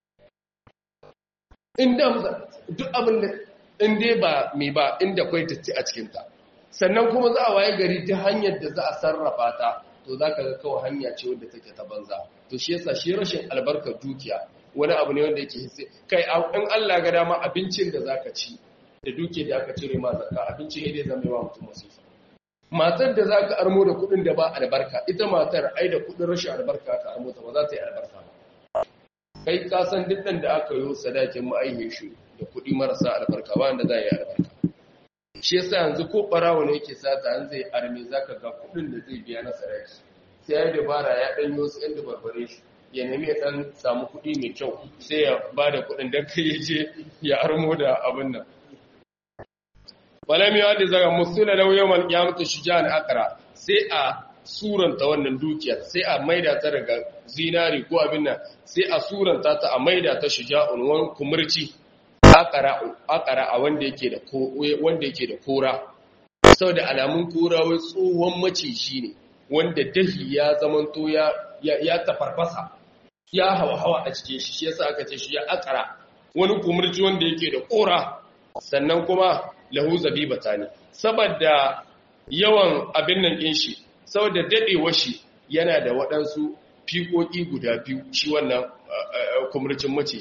inda duk abin da inda ba mai ba inda kwai datti a cikinta sannan kuma za a waye gari ta hanyar da za a sarrafa ta to za ka ga kawai hanya ce wadda take ta banza to shi yasa shi rashin albarkar dukiya wani abu ne wanda yake hisse kai in Allah ga dama abincin da zaka ci da duke da aka cire ma zakka abincin ne zai zama wa mutum masifa matar da za ka armo da kudin da ba albarka ita matar ai da kudin rashin albarka ka armo ta ba za ta yi albarka ba kai ka san duk da aka yi sadakin ma'aihe shi da kudi marasa albarka ba wanda za yi albarka shi yasa yanzu ko barawo ne yake sata an zai arme zaka ga kudin da zai biya na sadaki sai ya dabara ya dan yi wasu yan dabarbare shi ya nemi ya dan samu kudi mai kyau sai ya ba da kudin dan kai ya je ya armo da abin nan walam yadi zaga musula law yawmal qiyamati shujan aqra sai a suranta wannan dukiyar sai a maida ta daga zinari ko abin nan sai a suranta ta a maida ta shuja'un wan kumurci aqra aqra a wanda yake da ko wanda yake da kora saboda alamun kora wai tsohon maciji ne wanda dahi ya zamanto ya ya tafarfasa ya hawa hawa a cikin shi shi yasa aka ce shi ya aqra wani kumurci wanda yake da kora sannan kuma lahu zabibata ne saboda yawan abin nan ɗin shi saboda daɗewa shi yana da waɗansu fiƙoƙi guda biyu shi wannan kumurcin macijin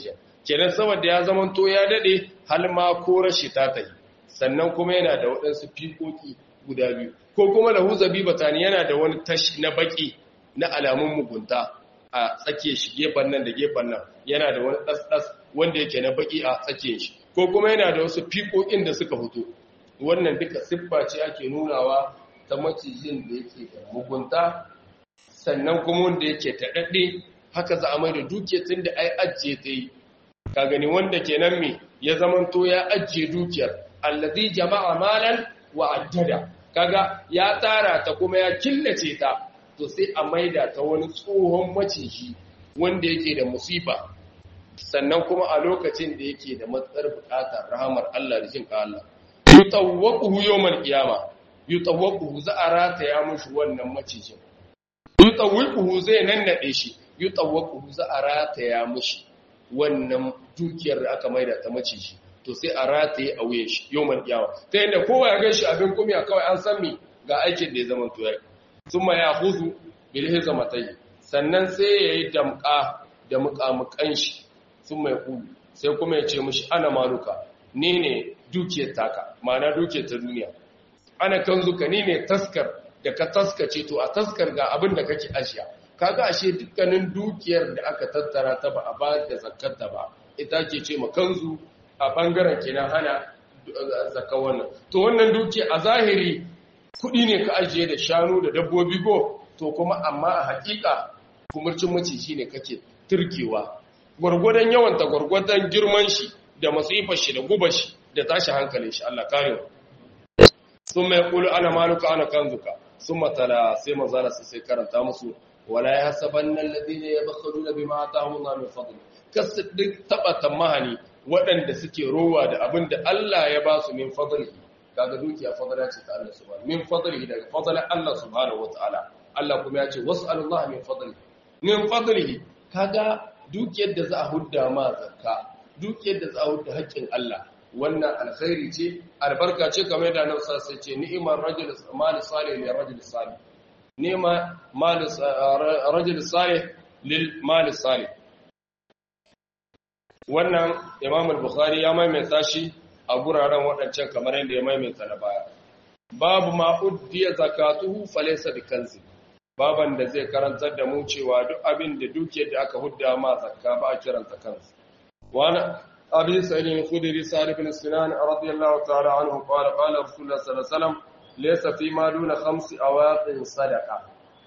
kenan saboda ya zama to ya dade hal ma ko rashi ta tayi sannan kuma yana da waɗansu fikoki guda biyu ko kuma lahu zabibatani yana da wani tashi na baki na alamun mugunta a tsake shi gefen nan da gefen nan yana da wani ɗas-ɗas wanda yake na baki a tsake shi ko kuma yana da wasu fikokin da suka fito wannan duka siffa ce ake nunawa ta macijin da yake da mugunta sannan kuma wanda yake taɗaɗɗe haka za a mai da dukiya tun da ai ajiye ta yi ka gani wanda kenan me ya zamanto ya ajiye dukiyar allazi jama'a malan wa addada kaga ya tara ta kuma ya killace ta to sai a maida ta wani tsohon maciji wanda yake da musifa sannan kuma a lokacin da yake da matsar bukatar rahamar Allah da jin Allah yutawwaquhu yawmal qiyama yutawwaquhu za a rataya mushi wannan macijin yutawwaquhu zai nannade shi yutawwaquhu za a rataya mushi wannan dukiyar da aka maida ta maciji to sai a rataye a wuyan shi yawmal qiyama ta yadda kowa ya gashi abin kumiya kawai an san me ga aikin da ya zama to yayi thumma ya'khudhu bil hizmatayn sannan sai yayi damka da muƙamuƙan shi thumma yaqulu sai kuma ya ce mishi ana maluka ni ne dukiyar taka ma'ana dukiyar ta duniya ana kanzuka ni ne taskar da ka taskace to a taskar ga abin da kake ashiya kaga ashe dukkanin dukiyar da aka tattara ta ba a ba da zakarta ba ita ke ce ma kanzu a bangaren kenan hana zakka wannan to wannan dukiya a zahiri kudi ne ka ajiye da shanu da dabbobi go to kuma amma a hakika kumurcin maciji ne kake turkewa gwargwadon yawanta gwargwadon girman shi da masifar shi da gubar shi da tashi hankalin shi Allah karewa sun mai kulu ana maluka ana kanzuka sun matala sai mazala su sai karanta musu wala ya hasaban nan ladina ya bakharu na bima atahum Allah min fadli kasu duk taba tamahani waɗanda suke rowa da abin da Allah ya ba su min fadli kaga dukiya fadala ce ta Allah subhanahu min fadli daga fadlan Allah subhanahu wataala Allah kuma ya ce was'alullah min fadli min fadlihi kaga dukiyar da za a hudda ma zakka dukiyar da za a hudda haƙƙin Allah wannan alkhairi ce albarka ce kamar da nan sai ce ni'imar rajul mal salih li rajul salih ni'ma mal rajul salih lil mal salih wannan Imam al-Bukhari ya maimaita shi a guraren waɗancan kamar yadda ya maimaita na baya babu ma uddiya zakatuhu falaysa bikanzi baban da zai karantar da mu cewa duk abin da dukiyar da aka hudda ma zakka ba a kiranta kansa wani abin sa'ilin khudri sa'id ibn sinan radiyallahu ta'ala anhu qala qala rasulullah sallallahu alaihi wasallam laysa fi ma duna khamsi awaqin sadaqa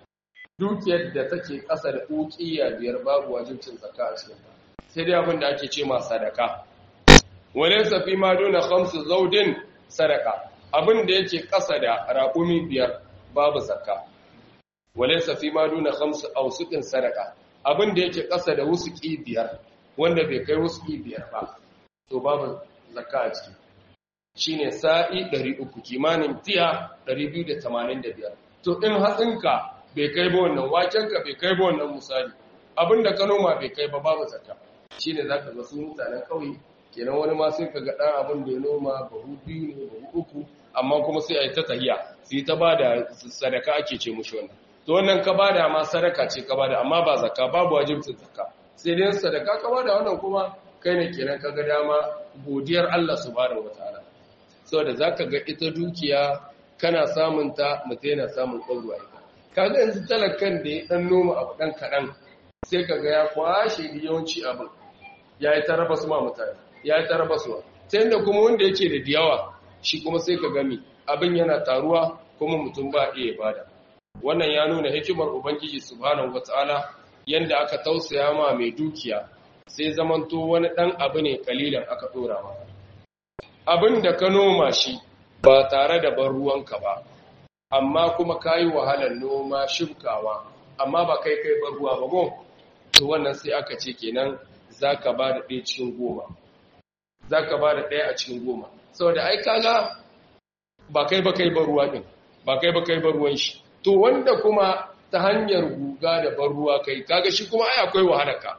dukiyar da take kasa da uqiya biyar babu wajibcin zakka a cikin ta sai dai abin da ake ce ma sadaka walaysa fi ma duna khamsi zawdin sadaqa abin da yake kasa da raƙumi biyar babu zakka walaysa fi ma duna khamsi awsuqin sadaqa abin da yake kasa da wusuki biyar wanda bai kai wusuki biyar ba to babu zakka a ciki shine sa'i 300 kimanin tiya 285 to in hatsinka bai kai ba wannan wakenka bai kai ba wannan misali abinda ka noma bai kai ba babu zakka shine zaka ga su mutanen kauye kenan wani ma sai ka ga dan abin da ya noma bahu biyu ne bahu uku amma kuma sai a yi ta tahiya sai ta bada sadaka ake ce mushi wannan to wannan ka bada ma sadaka ce ka bada amma ba zakka babu wajibcin zakka sai dai sadaka ka bada wannan kuma kai ne kenan ka ga dama godiyar Allah subhanahu wataala saboda zaka ga ita dukiya kana samun ta mutai na samun kwazo ita kaga yanzu talakan da ya dan noma abu dan kadan sai kaga ya kwashe da yawanci abin yayi ta raba su ma mutane yayi ta raba su ta yanda kuma wanda yake da diyawa shi kuma sai ka gami abin yana taruwa kuma mutum ba iya bada wannan ya nuna hikimar ubangiji subhanahu wataala yanda aka tausaya ma mai dukiya sai zamanto wani dan abu ne kalilan aka dora ma abin da ka noma shi ba tare da ban ruwanka ba amma kuma kayi wahalar noma shibkawa amma ba kai kai ban ruwa ba go to wannan sai aka ce kenan zaka ba da ɗaya cikin goma zaka ba da ɗaya a cikin goma saboda ai kaga ba kai ba kai ban ruwa din ba kai ba kai ban ruwan shi to wanda kuma ta hanyar guga da ban ruwa kai kaga shi kuma ai akwai wahalarka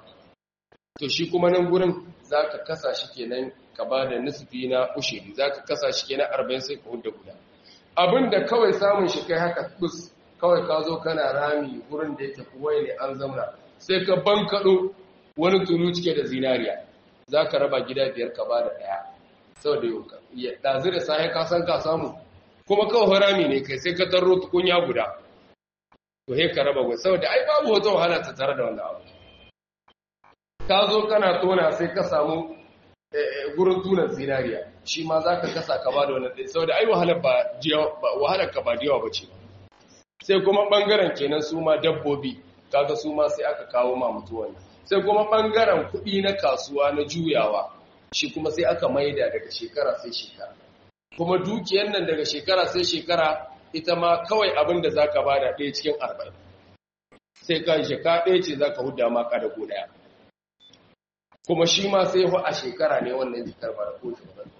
to shi kuma nan gurin zaka kasa shi kenan ka ba da nisfi na ushiri zaka kasa shi kenan 40 sai ka hudda guda abinda kawai samun shi kai haka bus kawai ka zo kana rami gurin da yake kuwai ne an zamna sai ka bankado wani tulu cike da zinariya za ka raba gida biyar ka ba da ɗaya saboda yau ya ɗazu da sahi ka san ka samu kuma kawai harami ne kai sai ka tarro tukunya guda to he ka raba gwai saboda ai babu wata wahala ta tare da wannan abu ka zo kana tona sai ka samu gurin tunan zinariya shi ma za ka kasa ka ba da wannan ɗaya saboda ai wahalar ka ba da yawa ba ce sai kuma ɓangaren kenan su ma dabbobi kaga su ma sai aka kawo ma mutuwan sai kuma ɓangaren kuɗi na kasuwa na juyawa shi kuma sai aka maida daga shekara sai shekara kuma dukiyar nan daga shekara sai shekara ita ma kawai abin da za ka ba da ɗaya cikin arba'in sai ka shekara ɗaya ce za ka huda ma da ko ɗaya kuma shi ma sai hu a shekara ne wannan jikar ba da ko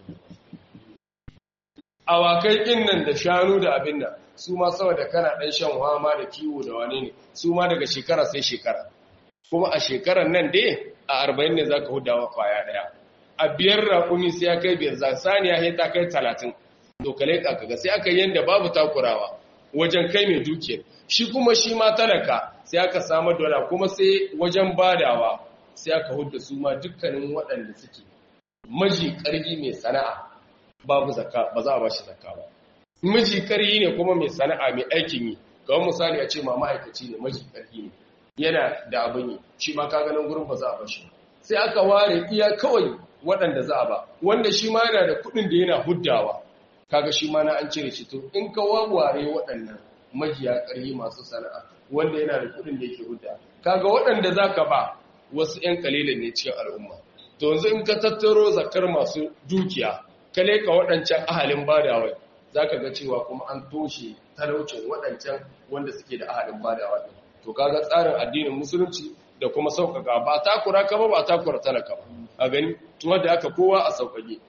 awakai ɗin nan da shanu da abin nan su ma saboda kana ɗan shan hama da kiwo da wane ne su ma daga shekara sai shekara kuma a shekarar nan dai a arba'in ne za ka hudawa kwaya ɗaya a biyar raƙumi sai ya kai biyar za saniya sai ta kai talatin to kale kaga sai aka yanda babu takurawa wajen kai mai dukiyar shi kuma shi ma talaka sai aka samu dola kuma sai wajen badawa sai aka hudda su ma dukkanin waɗanda suke maji ƙarfi mai sana'a babu zakka ba za a bashi zakka ba miji ƙarfi ne kuma mai sana'a mai aikin yi kawai misali a ce ma ma'aikaci ne maji ƙarfi ne yana da abin yi shi ma ka ganin gurin ba za a bashi sai aka ware iya kawai waɗanda za a ba wanda shi ma yana da kuɗin da yana huddawa kaga shi ma na an cire shi to in ka wawware waɗannan majiya ƙarfi masu sana'a wanda yana da kuɗin da yake hudda kaga waɗanda za ka ba wasu 'yan kalilan ne cikin al'umma to yanzu in ka tattaro zakar masu dukiya ka leka waɗancan ahalin badawai za ka ga cewa kuma an toshe talaucin waɗancan wanda suke da ahalin badawa to kaga tsarin addinin musulunci da kuma sauƙaƙa ba takura ka ba ba takura talaka ba a gani tuwa da aka kowa a sauƙaƙe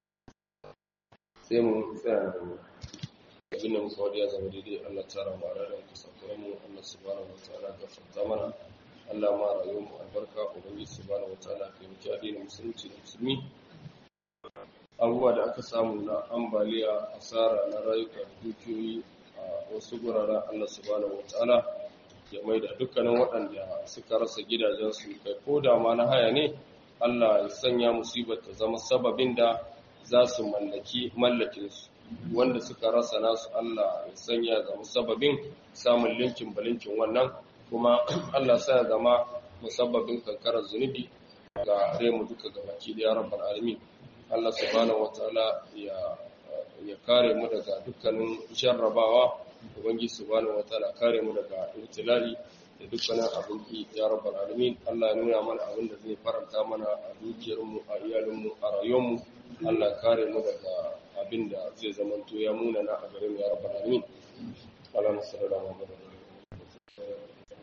sai mu tsaya abin da muka wadda ya zama daidai Allah tsara mu a ranar kusurkuren mu Allah subhanahu wa ta'ala gafarta mana Allah ma rayuwar mu albarka ubangi subhanahu wa ta'ala kai muke addinin musulunci da musulmi abubuwa da aka samu na ambaliya asara na rayuka dukiyoyi a wasu guraren Allah subhanahu wa ta'ala ya maida dukkanin waɗanda suka rasa gidajensu kai ko da ma na haya ne Allah ya sanya musibar ta zama sababin da za su mallaki mallakinsu wanda suka rasa nasu Allah ya sanya zama sababin samun linkin balinkin wannan kuma Allah sa ya zama musabbabin kankarar zunubi ga remu duka gabaki da ya rabbal alamin Allah subhanahu wataala ya ya kare mu daga dukkanin jarrabawa ubangiji subhanahu wataala kare mu daga ibtilali da dukkanin abin ki ya rabbal alamin Allah ya nuna mana abin da zai faranta mana a dukiyar mu a iyalin mu a rayuwar mu Allah kare mu daga abin da zai zamanto ya muna na a gare mu ya rabbal alamin Allah sallallahu alaihi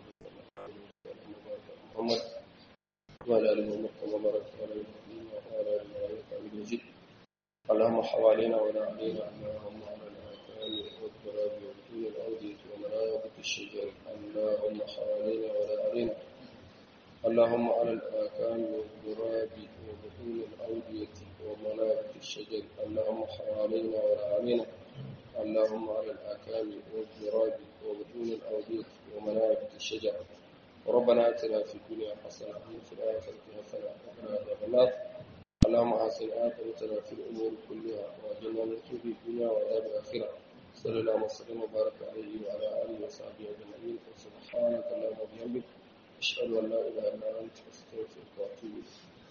Muhammad وعلى آل محمد كما باركت على إبراهيم وعلى آل إبراهيم حميد مجيد اللهم حوالينا ولا علينا اللهم على الآثام والتراب والطول الأودية ومنابت الشجر اللهم حوالينا ولا علينا اللهم على الآكام والتراب وبطون الأودية ومنابت الشجر اللهم حوالينا ولا علينا اللهم على الآكام والتراب وبطون الأودية ومنابت الشجر ربنا اتنا في الدنيا حسنه وفي الاخره حسنه وقنا عذاب النار اللهم احسن عاقبتنا في الامور كلها واجعلنا من خزي الدنيا وعذاب الاخره صلى الله وسلم وبارك عليه وعلى اله وصحبه اجمعين سبحانك اللهم وبحمدك اشهد ان لا اله الا انت استغفرك واتوب اليك